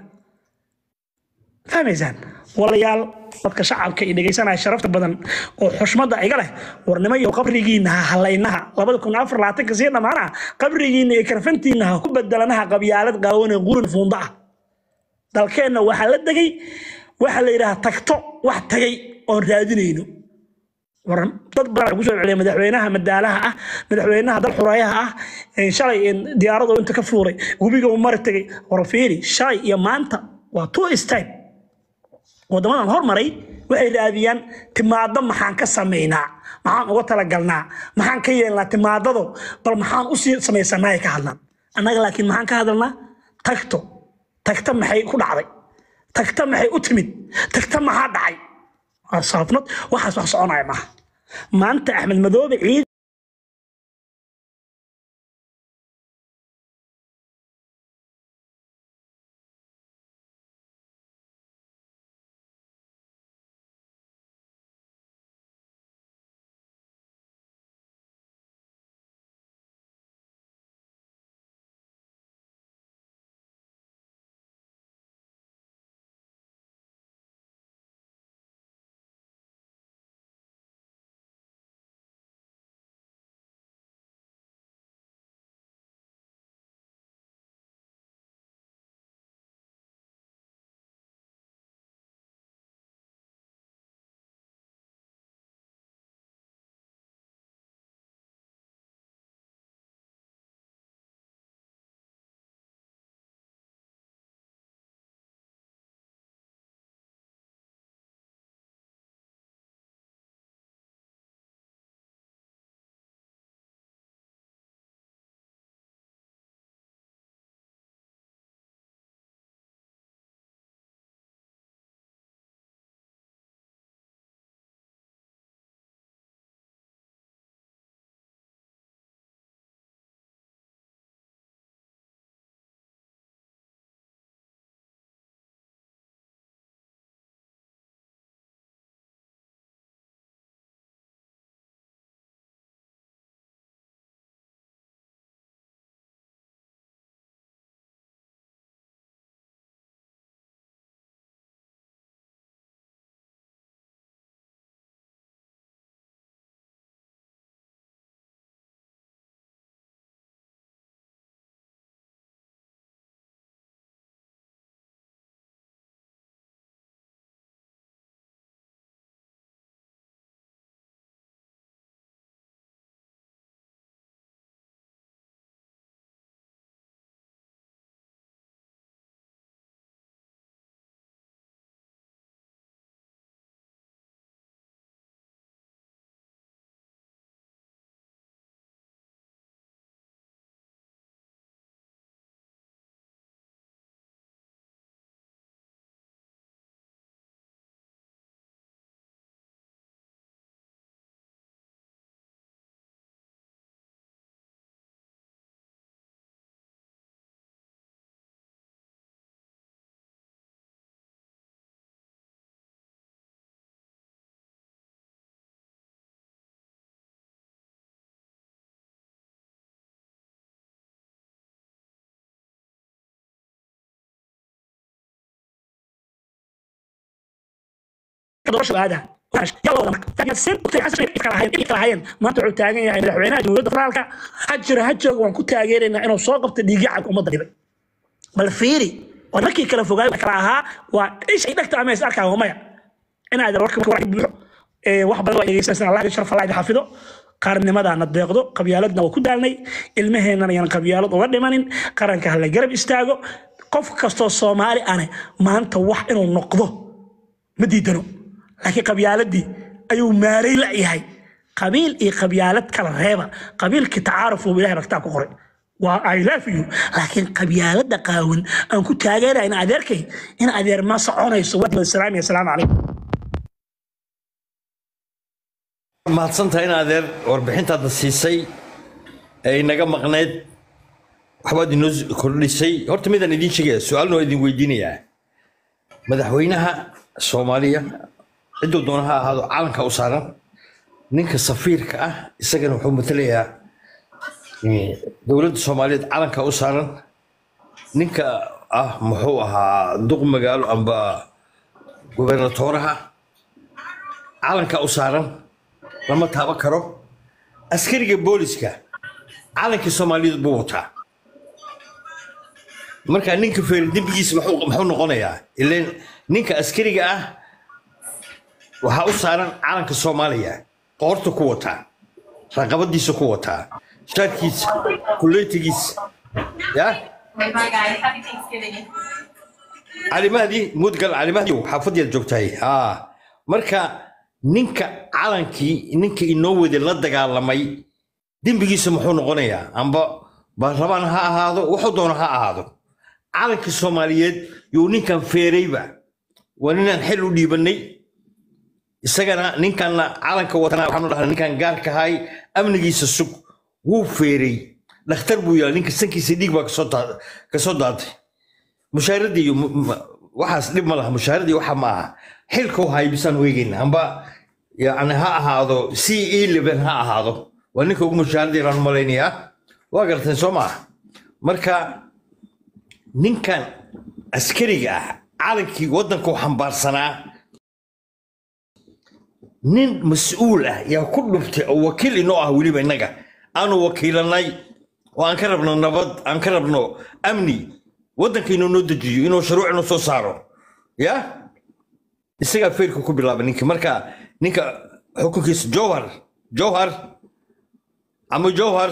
Speaker 8: fahmaysaan walayaal dadka shacabka iyo dhegaysanaya sharafta badan oo xushmada iga leh warnimo iyo qabrigiina ha halaynaha labada kun afar labaatanka sii dhammaana qabrigiina iyo karfantiina ha ku bedelanaha qabyaalad qaawan ee qurin fuunda ah dalkeenna waxaa la degay waxa la yidhaha tagto wax tagay oon raadinayno war dad badan ku soo celiya madaxweynaha madaalaha ah madaxweynaha dal xureeyaha ah ee shalay in diyaaradu inta ka fuuray webiga uu mari tagay war fiiri shalay iyo maanta waa two step wadamadan hormaray waxay raadiyaan timaado maxaan ka samaynaa maxaan uga talagalnaa maxaan ka yeelnaa timaadado bal maxaan usii samaysanaa ay ka hadlaan annaga laakiin maxaan ka hadalnaa tagto tagta maxay ku dhacday tagta maxay u timid tagta maxaa dhacay waa saafnad waxaas wax soconaya maaha maanta axmed madoobe ciid doorasha aada yalla wada marka laakiin seen u tahay xasan kala hayeen kala hayeen maanta wuxuu taagan yahay madaxweynaha jamhuuriyadda federaalka ha jira ha jooga waan ku taageeraynaa inuu soo qabto dhiigyacad ummadda dhibay bal fiiri oo markii kala fogaay kala ahaa waa ish ay dhagta ama is arkaa maya inaad warka warka buuxo ee wax badan waa dhegeysanaysaa allah sharaf allah idin xafido qaarnimadaana deeqdo qabyaaladna waa ku daalnay ilmaheennana yaan qabyaalad uga dhimanin qaranka hala garab istaago qof kastoo soomaali ane maanta wax inuu noqdo ma diidano laakiin qabyaaladii ayuu maaray la yahay qabiil iyo qabyaalad kala reeba qabiilkii tacaaruf uu ilahay ragtaa ku qoray waa I love you laakiin qabyaalada qaawan aan ku taageeraya in adeerkay in adeer ma soconayso waa salaam iyo salaamu calaykum
Speaker 5: mahadsantahay in adeer warbixintaadna siisay ee inaga maqneyd waxbaad inoo kordhisay horta midaan idiin sheegaya su-aalna waa idin weydiinayaa madaxweynaha soomaaliya cidduu doona ha ahaado calanka u saaran ninka safiirka ah isagana wuxuu matalayaa eh, dowladda soomaaliyeed calanka u saaran ninka ah muxuu ahaa duq magaalo amba gubernatooraha calanka u saaran lama taaban karo askariga booliska calankii soomaaliyeed buu wataa marka ninka feeri dembigiisa muxuu muxuu noqonayaa ileen ninka askariga ah waxaa u saaran calanka soomaaliya qoorta ku wataa raqabadiisa ku wataa shaarkiisa kuleytigiisa ya calimahdi mudgal calimahdi xaafadiyaad joogtahay haa marka ninka calankii ninka inoo wada la dagaalamay dembigiisa muxuu noqonayaa amba baarlamaan ha ahaado wuxuu doono ha ahaado calankii soomaaliyeed yuu ninkan feerayba waa ninaan xil u dhiibanay isagana ninkanna calanka watana waxaanu dhahnaa ninkan gaarkahay amnigiisa sug wuu feeray dhakhtar buu yahay ninka sankiisa dhiig baa kasoo daa- kasoo daatay mushaaradii iyo mu- mu- waxaas dhib ma laha mushaaradii waxa ma aha xilka u haybisaan weegeyna amba yani ha ahaado c e level ha ahaado waa ninka ugu mushaaradii raan malaynayaa waa garteen soo maaha marka ninkan askariga ah calankii waddanka u xambaarsanaa nin mas-uul ah yaa ku dhuftay oo wakiil inoo ah weliba innaga aanu wakiilanay oo aan ka rabno nabad aan ka rabno amni waddanka inuu noo dejiyo inuu shuruuc inoo soo saaro ya isagaa feerka ku bilaaba ninka marka ninka xukunkiisa jowhar jowhar ama jowhar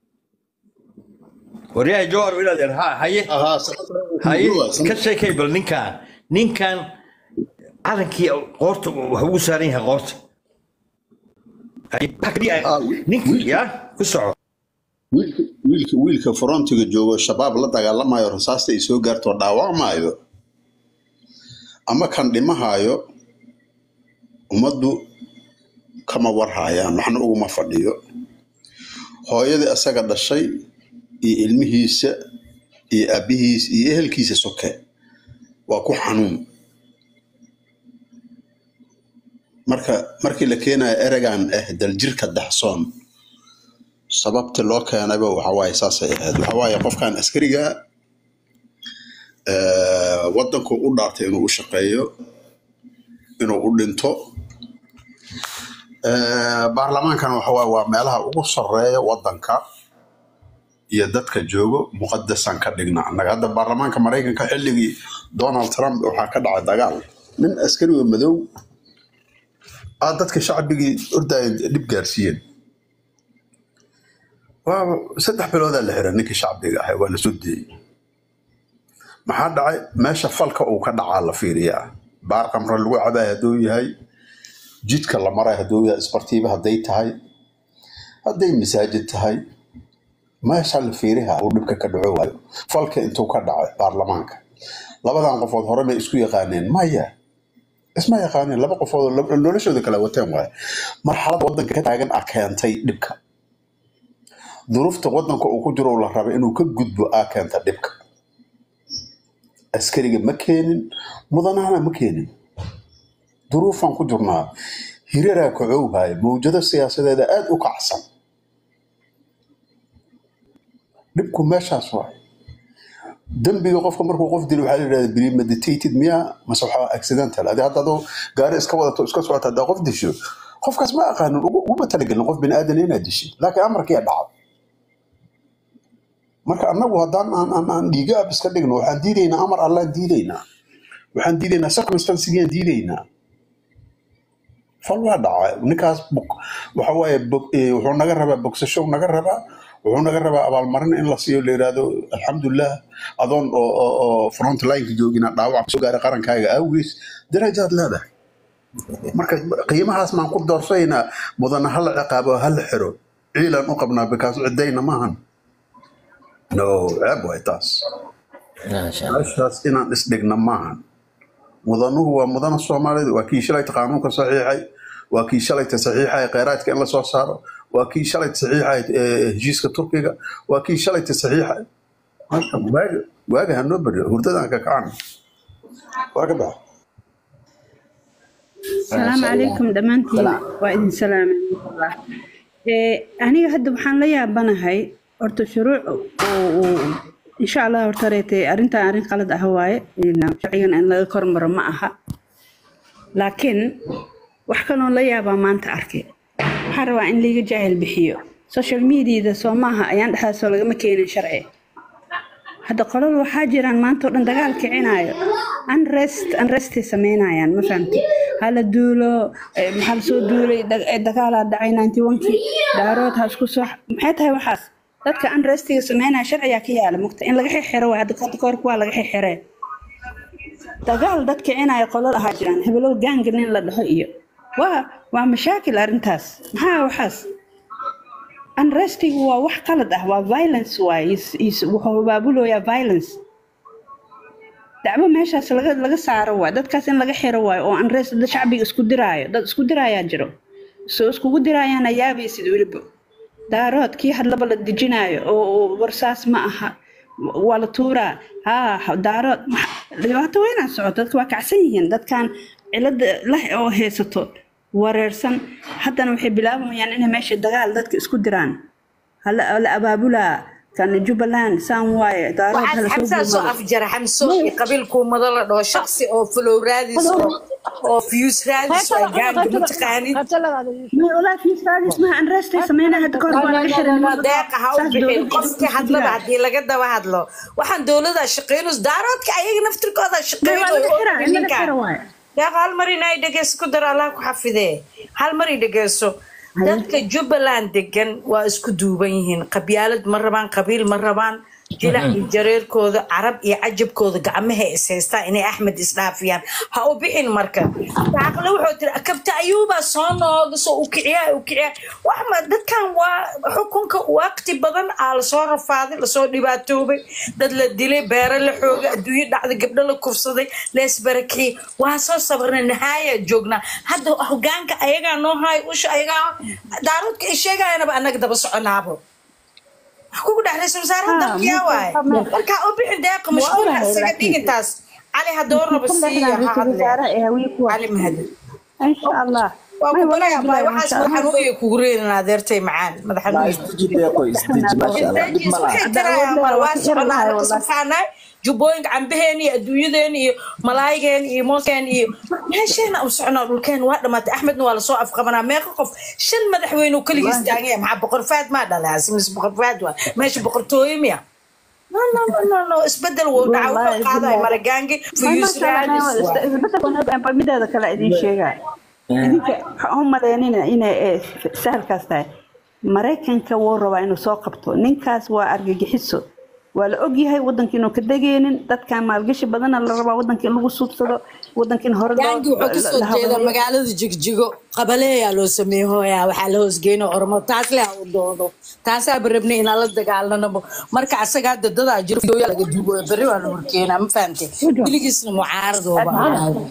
Speaker 5: waryahay jowhar inaad yar ha haye
Speaker 9: ahaa
Speaker 5: haye
Speaker 9: sanad
Speaker 5: ka sheekay bal ninkan ninkan calankii qoorta wax ugu saaran yahay qoorta Haye, waxa kaliya
Speaker 9: ah,
Speaker 5: ninka
Speaker 9: wiilka
Speaker 5: ya ku soco
Speaker 9: wiilka wiilka wiilka frontiga joogo shabaab la dagaalamayo rasaasta ay soo gaarto dhaawacmaayo ama kan dhimahaayo ummaddu kama warhaayaan waxna uguma fadhiyo hooyadii asaga dhashay iyo ilmihiisa iyo aabihiisa iyo ehelkiisa soke waa ku xanuun marka markii la keenayo eregan ah daljirka daxsoon sababta loo keenayba waxawaaye saasay ahayd waxawaaye qofkan askariga eh, wadanku u dhaartay inuu u shaqeeyo inuu u dhinto Eh, baarlamaankan waxawaaye waa meelaha ugu sarreeya wadanka iyo dadka joogo muqadasan ka dhigna annaga hadda baarlamaanka maraykanka xilligii donald trump waxaa ka dhacay dagaal nin askariga madow ah dadka shacbigii ordaya dhib gaarsiiyeen waa saddex biloodaa la xiray ninkii shacbiga ahay waa la soo deeyey maxaa dhacay meesha falka uu ka dhacaa la fiiriyaa baar qamre lagu cabay hadduu yahay jidka la maray hadduu yahay isbartiiba hadday tahay hadday masaajid tahay meesha la fiiriha uu dhibka ka dhaco waayo falka intuu ka dhacay baarlamaanka labadan qofood hore may isku yaqaaneen maya isma yaqaaneen laba qofood oo lab- noloshooda kala wateen waaye marxalada wadanka ka taagan ah keentay dhibka duruufta wadanka uu ku jiro la raba inuu ka gudbo aa keenta dhibka askariga ma keenin mudanahana ma keenin duruufaan ku jirnaa hiraraa kacowhaya mawjado siyaasadeeda aada u kacsan dhibku meeshaas waay dembiga qofka markuu qof dilo waxaa la yidhahda premeditated miya mase waxaa accidental adi hadda adoo gaari iska wadato iska socota haddaa qof disho qofkaas ma aqaanin ugu- uguma talagelin qof bini aadan inaad dishay laakiin amarkiyaa dhacay marka annagu haddaan aan aan aan dhiiga ab iska dhigno waxaan diidaynaa amar allaan diidaynaa waxaan diidaynaa circumstancigiyaan diidaynaa fal waa dhacay ninkaas bog- waxa waaye bog- eh, wuxuu naga rabaa bogsasho naga rabaa wuxuu naga rabaa abaalmarin in la siiyo la yidhaahdo alxamdulilah adoon oo oo oo front lineka joogina dhaawac soo gaaray qarankaaga awgees darajaad leedahay marka qiimahaas maan ku doorsaynaa mudana hala ciqaabo hala xiro ciilan u qabnaa bikaas cidayna maahan no ceeb waay taas
Speaker 5: maasha allah
Speaker 9: meeshaas inaan isdhigna maahan mudanuhu waa mudana soomaalida waa kii shalayta qaanuunka saxiixay waa kii shalayta saxiixay kheyraadka in lasoo saaro waa kii shalayta saxiixay eh, heshiiska turkiga waa kii shalayta saxiixay marka waaga waaga hanoo baryo hurdadaan ka kacana waa ka baxa
Speaker 10: السلام
Speaker 5: maasha allah
Speaker 10: عليكم دمانتين
Speaker 5: salaam
Speaker 10: وإذن سلام الله إيه أنا هاد بحان ليا بناهاي أرتو شروع و إن شاء الله أرتريتي أرنتا أرين قلد أهواي إن شعيا أن لا كرمر معها لكن وحكنا ليا بما أنت أركي حروا إن ليجا جاهل بحيو سوشيال ميديا إذا سوماها أيان دحا سولغا مكينين شرعي hadda qolal waxaa jiraan maanta oo dhan dagaal kicinaayo unrest unrestay sameynayaan ma fahamti hala duulo eh, maxaa lasoo duulay dag- eh, dagaalaa dhacay ninety onkii daarood ha isku soo maxay tahay waxaas dadka unrestiga sameynaya sharciyaa ka yaala mugta in laga xixiro waay hadda hadda kahor kuwaa laga xixiree dagaal dad kicinaya qolal ahaa jiraan hebelow gaanga nin la dhaho iyo waa waa mashaakil arrintaas maxaa waxaas unrestigu waa wax qalad ah waa violence waay is- is- wuxuu abaabulooyaa violence dacwo meeshaas laga laga saaro waay dadkaas in laga xiro waayo oo unrest dad shacbiga isku diraayo dad isku diraayaa jiro soo iskugu diraayaana yaabaysid weliba daarood kii hadlaba la dejinaayo oo oo warsaas ma aha waa la tuuraa haa daarood maxa- dhibaato weynaa socoto dadka waa kacsan yihiin dadkan cilada leh oo haysato wareersan haddana waxay bilaabayaan inay meesha dagaal dadka isku diraan hala la abaabulaa kan jubbaland saan waaye daarood
Speaker 1: waxaad
Speaker 10: hala soo
Speaker 1: xamsaa soo
Speaker 10: gurmado
Speaker 1: afjara xamso iyo qabiilkuumada la dhaho shaksi oo flow raadis oo oo fiyus raadis oo gaanga mataqaanid
Speaker 10: may walaa fiis raadis maha unrestay sameynaa hadda kahor waa laga xiray niman badan
Speaker 1: deeqa ha u
Speaker 10: saas
Speaker 1: bixin
Speaker 10: dowladda
Speaker 1: qofkii
Speaker 10: isku
Speaker 1: hadlaba
Speaker 10: diraa
Speaker 1: haddii laga daba hadlo waxaan dowlada shaqeynus daaroodka ayaga naftirkooda
Speaker 10: may
Speaker 1: shaqeyn
Speaker 10: waa laga xiraa in laga
Speaker 1: ninkan
Speaker 10: xiro waaye
Speaker 1: deeqa hal mar inay dhegeyso ku dar allah ku xafidee hal mar i dhegeyso
Speaker 10: haye
Speaker 1: dadka jubbaland degan waa isku duuban yihiin qabyaalad ma rabaan qabiil ma rabaan jilac iyo jareerkooda carab iyo cajabkooda gacmaha is haystaan inay axmed isdhaafiyaan ha u bixin marka daaqle wuxuu tiri kabta ayuubaa soo nooga soo u kiciyaa u kiciyaa wax ma dadkan waa xukunka waqti badan aa lasoo rafaaday lasoo dhibaatoobay dad la dilay beero la xoogay adduunyo dhacday gabdho la kufsaday leesbarakiyey waa soo sabarnay nahaaya joognaa hadda hogaanka ayagaa noo haay usha ayagaa daaroodka ay sheegayanaba annaga daba soconaabo wax kugu dhex ra-iisul wasaaraha
Speaker 10: haa
Speaker 1: dalkiyaa waaye marka u bixin deeqa
Speaker 10: waa
Speaker 1: mashquul ha
Speaker 10: ogahay
Speaker 1: isaga
Speaker 10: laakiin
Speaker 1: dhigintaas cali hadoornaba
Speaker 10: kan
Speaker 1: siiya
Speaker 10: dhexdaan
Speaker 1: ha
Speaker 10: ra-iisul
Speaker 1: hadle
Speaker 10: wasaare ee hawiye kuwa
Speaker 1: cali mahadi
Speaker 10: insha allah
Speaker 1: waa
Speaker 10: may
Speaker 1: ku
Speaker 10: walaahi
Speaker 1: barayaa baay
Speaker 10: bilaahi
Speaker 1: waxaas
Speaker 10: maasha
Speaker 1: madaxan
Speaker 10: allah
Speaker 1: weeye kugu reerinaa adeertay macaan madaxan
Speaker 11: لا
Speaker 1: weeye
Speaker 11: استجيب يا اخوي استجيب ما شاء الله دب
Speaker 1: isdajiis
Speaker 11: ملا
Speaker 1: waxay
Speaker 10: hadda awood
Speaker 1: tirayaa
Speaker 10: leedahay
Speaker 1: mar
Speaker 10: waa
Speaker 1: waa
Speaker 10: ka xiri
Speaker 1: soconaa
Speaker 10: lahay
Speaker 1: anaga
Speaker 10: wallahi
Speaker 1: subxaanaay jubbooyinka cambaheen iyo adduunyadeen iyo malaayigeen iyo mooskeen iyo meesheena u soconaa dhulkeen waa dhamaatay axmedna waa lasoo afqabanaa meeqa qof shan madaxweyne oo keligiis
Speaker 10: wallahi
Speaker 1: taaganya maxaa boqor faad maa dhalay asimis boqor faad waa meesha boqortooyo miya no no no no no isbedel wuu dhaca wuxuu
Speaker 10: wallahi
Speaker 1: qaadaya
Speaker 10: bilaahi
Speaker 1: maragangi
Speaker 10: may
Speaker 1: fuyuus
Speaker 10: maasha allah
Speaker 1: raadis waa
Speaker 10: isbeddelka mideeda kale idiin sheegaa idinka waxaan u malaynina inay eh, sahalkaas tahay maraykanka wuu rabaa inuu soo qabto ninkaas waa argagixiso waa la ogyahay wadanka inuu ka degeynin dadkan maalgashi badana la rabaa wadanka in lagu suubsado wadanka in hore loo
Speaker 1: gaangi wuxuu kasoo
Speaker 10: la
Speaker 1: jeedaa
Speaker 10: habeeyo
Speaker 1: magaalada jigjigo qabaleeyaa loo sameeyey hooyaa waxaa la hoosgeyno ormo taas leh ha u doodo taasaaba rabnay inaan la dagaalanabo marka asaga hadda dadaa jiro fidoya laga duubo berri waa la horkeenaa ma fahamte weligiisna mucaaradooba ahaaday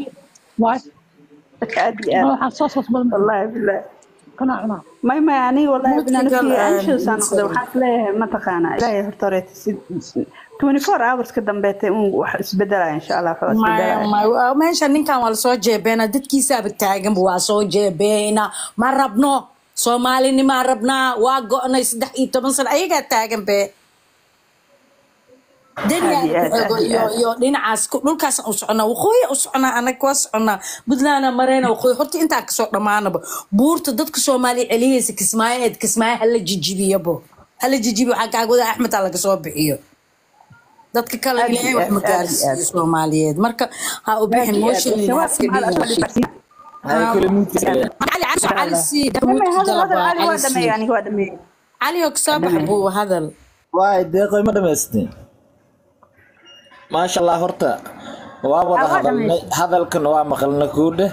Speaker 10: dadka aad iyo aad wallaahi bilaahi
Speaker 6: kana cunaa
Speaker 10: may may aniga wallaahi
Speaker 1: mudkigal
Speaker 10: binafsi anshowsaa noqday waxaan isleeyahay mataqaanaa ilaahay horta horeeta si 24 hours ka dambeetay un wax isbedelaya insha allah wax waa
Speaker 1: maya
Speaker 10: isbedelaya
Speaker 1: maya meesha ninkan waa lasoo jeebeena dadkiisaaba taaganba waa soo jeebeena ma rabno soomaalinimaa rabnaa waa go-nay saddex iyo toban sano ayagaa taagan be daniel
Speaker 10: aad iyo aad
Speaker 1: ku
Speaker 10: aad
Speaker 1: xego
Speaker 10: iyo
Speaker 1: iyo
Speaker 10: aad
Speaker 1: iyo dhinacaas ku- dhulkaas u soconaa waqooyi u soconaa anaga waa soconaa puntlandna mareyna waqooyi horta intaa kasoo dhammaanaba buurta dadka soomaaliya celiyeysa kismaayaheed kismaayo hala jijibiyabo hala jijibiyo waxaa kaagwada axmed ha laga soo bixiyo dadka kale
Speaker 10: aad
Speaker 1: ilaahay
Speaker 10: iyo
Speaker 1: wax
Speaker 10: aad
Speaker 1: ma
Speaker 10: aad iyo aad
Speaker 1: gaarsiiyo soomaaliyeed marka ha u
Speaker 10: aad
Speaker 1: bixin
Speaker 10: iyo aad
Speaker 1: mooshinina ha
Speaker 10: shabaabka
Speaker 1: iska
Speaker 10: maxaa la
Speaker 1: dhigin
Speaker 10: asfali barsiin
Speaker 11: هاي كل ممكن
Speaker 1: cali cali
Speaker 10: insha
Speaker 1: cali
Speaker 10: allah
Speaker 1: sii
Speaker 10: damay
Speaker 1: damuudka
Speaker 10: hadal hadal
Speaker 1: dalabaa
Speaker 10: cali waa
Speaker 1: cali sii
Speaker 10: dhameeyey aniga waa dhameeyey
Speaker 1: cali oo kasoo
Speaker 10: waa
Speaker 1: bax
Speaker 10: dhameeyey
Speaker 1: buu hadal
Speaker 11: واي دقيقة ما دمستين ما شاء الله هرتا waa wada
Speaker 10: waa
Speaker 11: hadalnay
Speaker 10: dhameeyey
Speaker 11: hadalkan waa maqalna kuudhe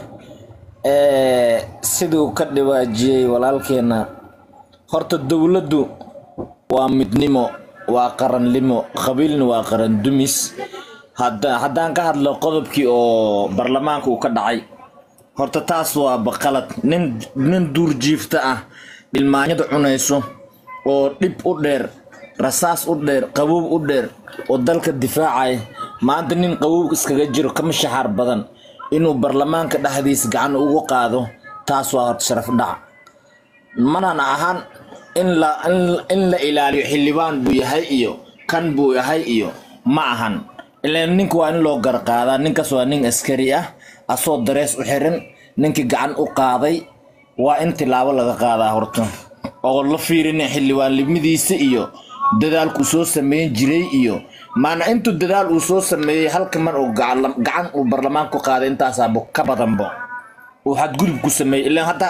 Speaker 11: siduu ka dhawaajiyey walaalkeena horta dowladdu waa midnimo waa qarannimo qabiilna waa qaran dumis hadda haddaan ka hadlo qodobkii oo baarlamaanka uu ka dhacay horta taas waa baqalad nin nin duurjiifta ah dhilmaanyada cunayso oo dhib u dheer rasaas u dheer qabow u dheer oo dalka difaacaya maanta nin qabow iskaga jiro kama shaxaar badan inuu baarlamaanka dhexdiisa gacan ugu qaado taas waa horta sharaf dhac manana ahaan in la in- in la ilaaliyo xildhibaan buu yahay iyo kan buu yahay iyo ma ahan ilaan ninka waa in loo garqaadaa ninkaas waa nin askari ah asoo darees u xiran ninkii gacan u qaaday waa in tilaabo laga qaadaa horta oo la fiirina xildhibaanlimadiisa iyo dadaalku soo sameyn jiray iyo maana intuu dadaal uu soo sameeyey halka mar uu gacan gacan uu barlamaan ku qaaday intaasaaba ka badanbo uu xadgudub ku sameeyey ilaan hadda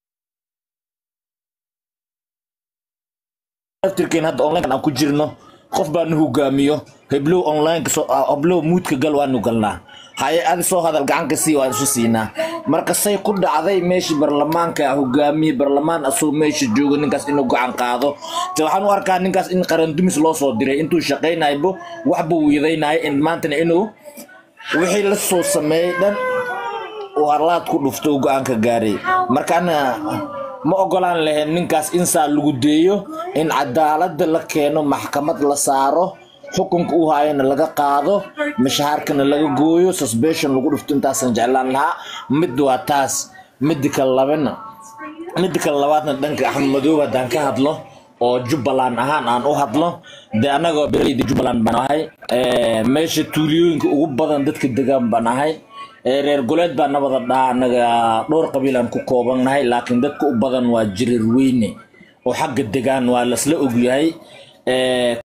Speaker 11: aftirkeen hadda online aan ku jirno qof baa nu hogaamiyo heblow online heblow muudka gal waanu galnaa haye adi soo hadal gacanka sii waan isu siinaa marka say ku dhacday meeshii barlamaanka hogaamiye barlamaan asoo meesha jooga ninkaas inuu gacan qaado te waxaan u arkaa ninkaas in qarandumis loo soo diray intuu shaqaynaybo waxbuu wiidaynaya in maantana inuu wixii la soo sameeyey dhan uu harlaad ku dhufto uu go-aanka gaaray marka ana ma ogolaan lahayn ninkaas in saa lagu deeyo in cadaaladda la keeno maxkamad la saaro xukunka uu haayana laga qaado mashahaarkana laga gooyo suspension lagu dhufto intaasan jeclaan lahaa mid waa taas midda kale labana midda kale labaadna dhanka axmed madoobe haddaan ka hadlo oo jubbaland ahaan aan u hadlo dee annagoo beeraleyda jubbaland baan ahay Eh, meesha tuuliyooyinka ugu badan dadka degaan baan ahay Eh, reer goleed baa nabada dhaha annaga dhowr qabiil aan ku koobannahay laakiin dadka u badan waa jirir weyne oo xagga degaan waa lasla ogyahay Eh,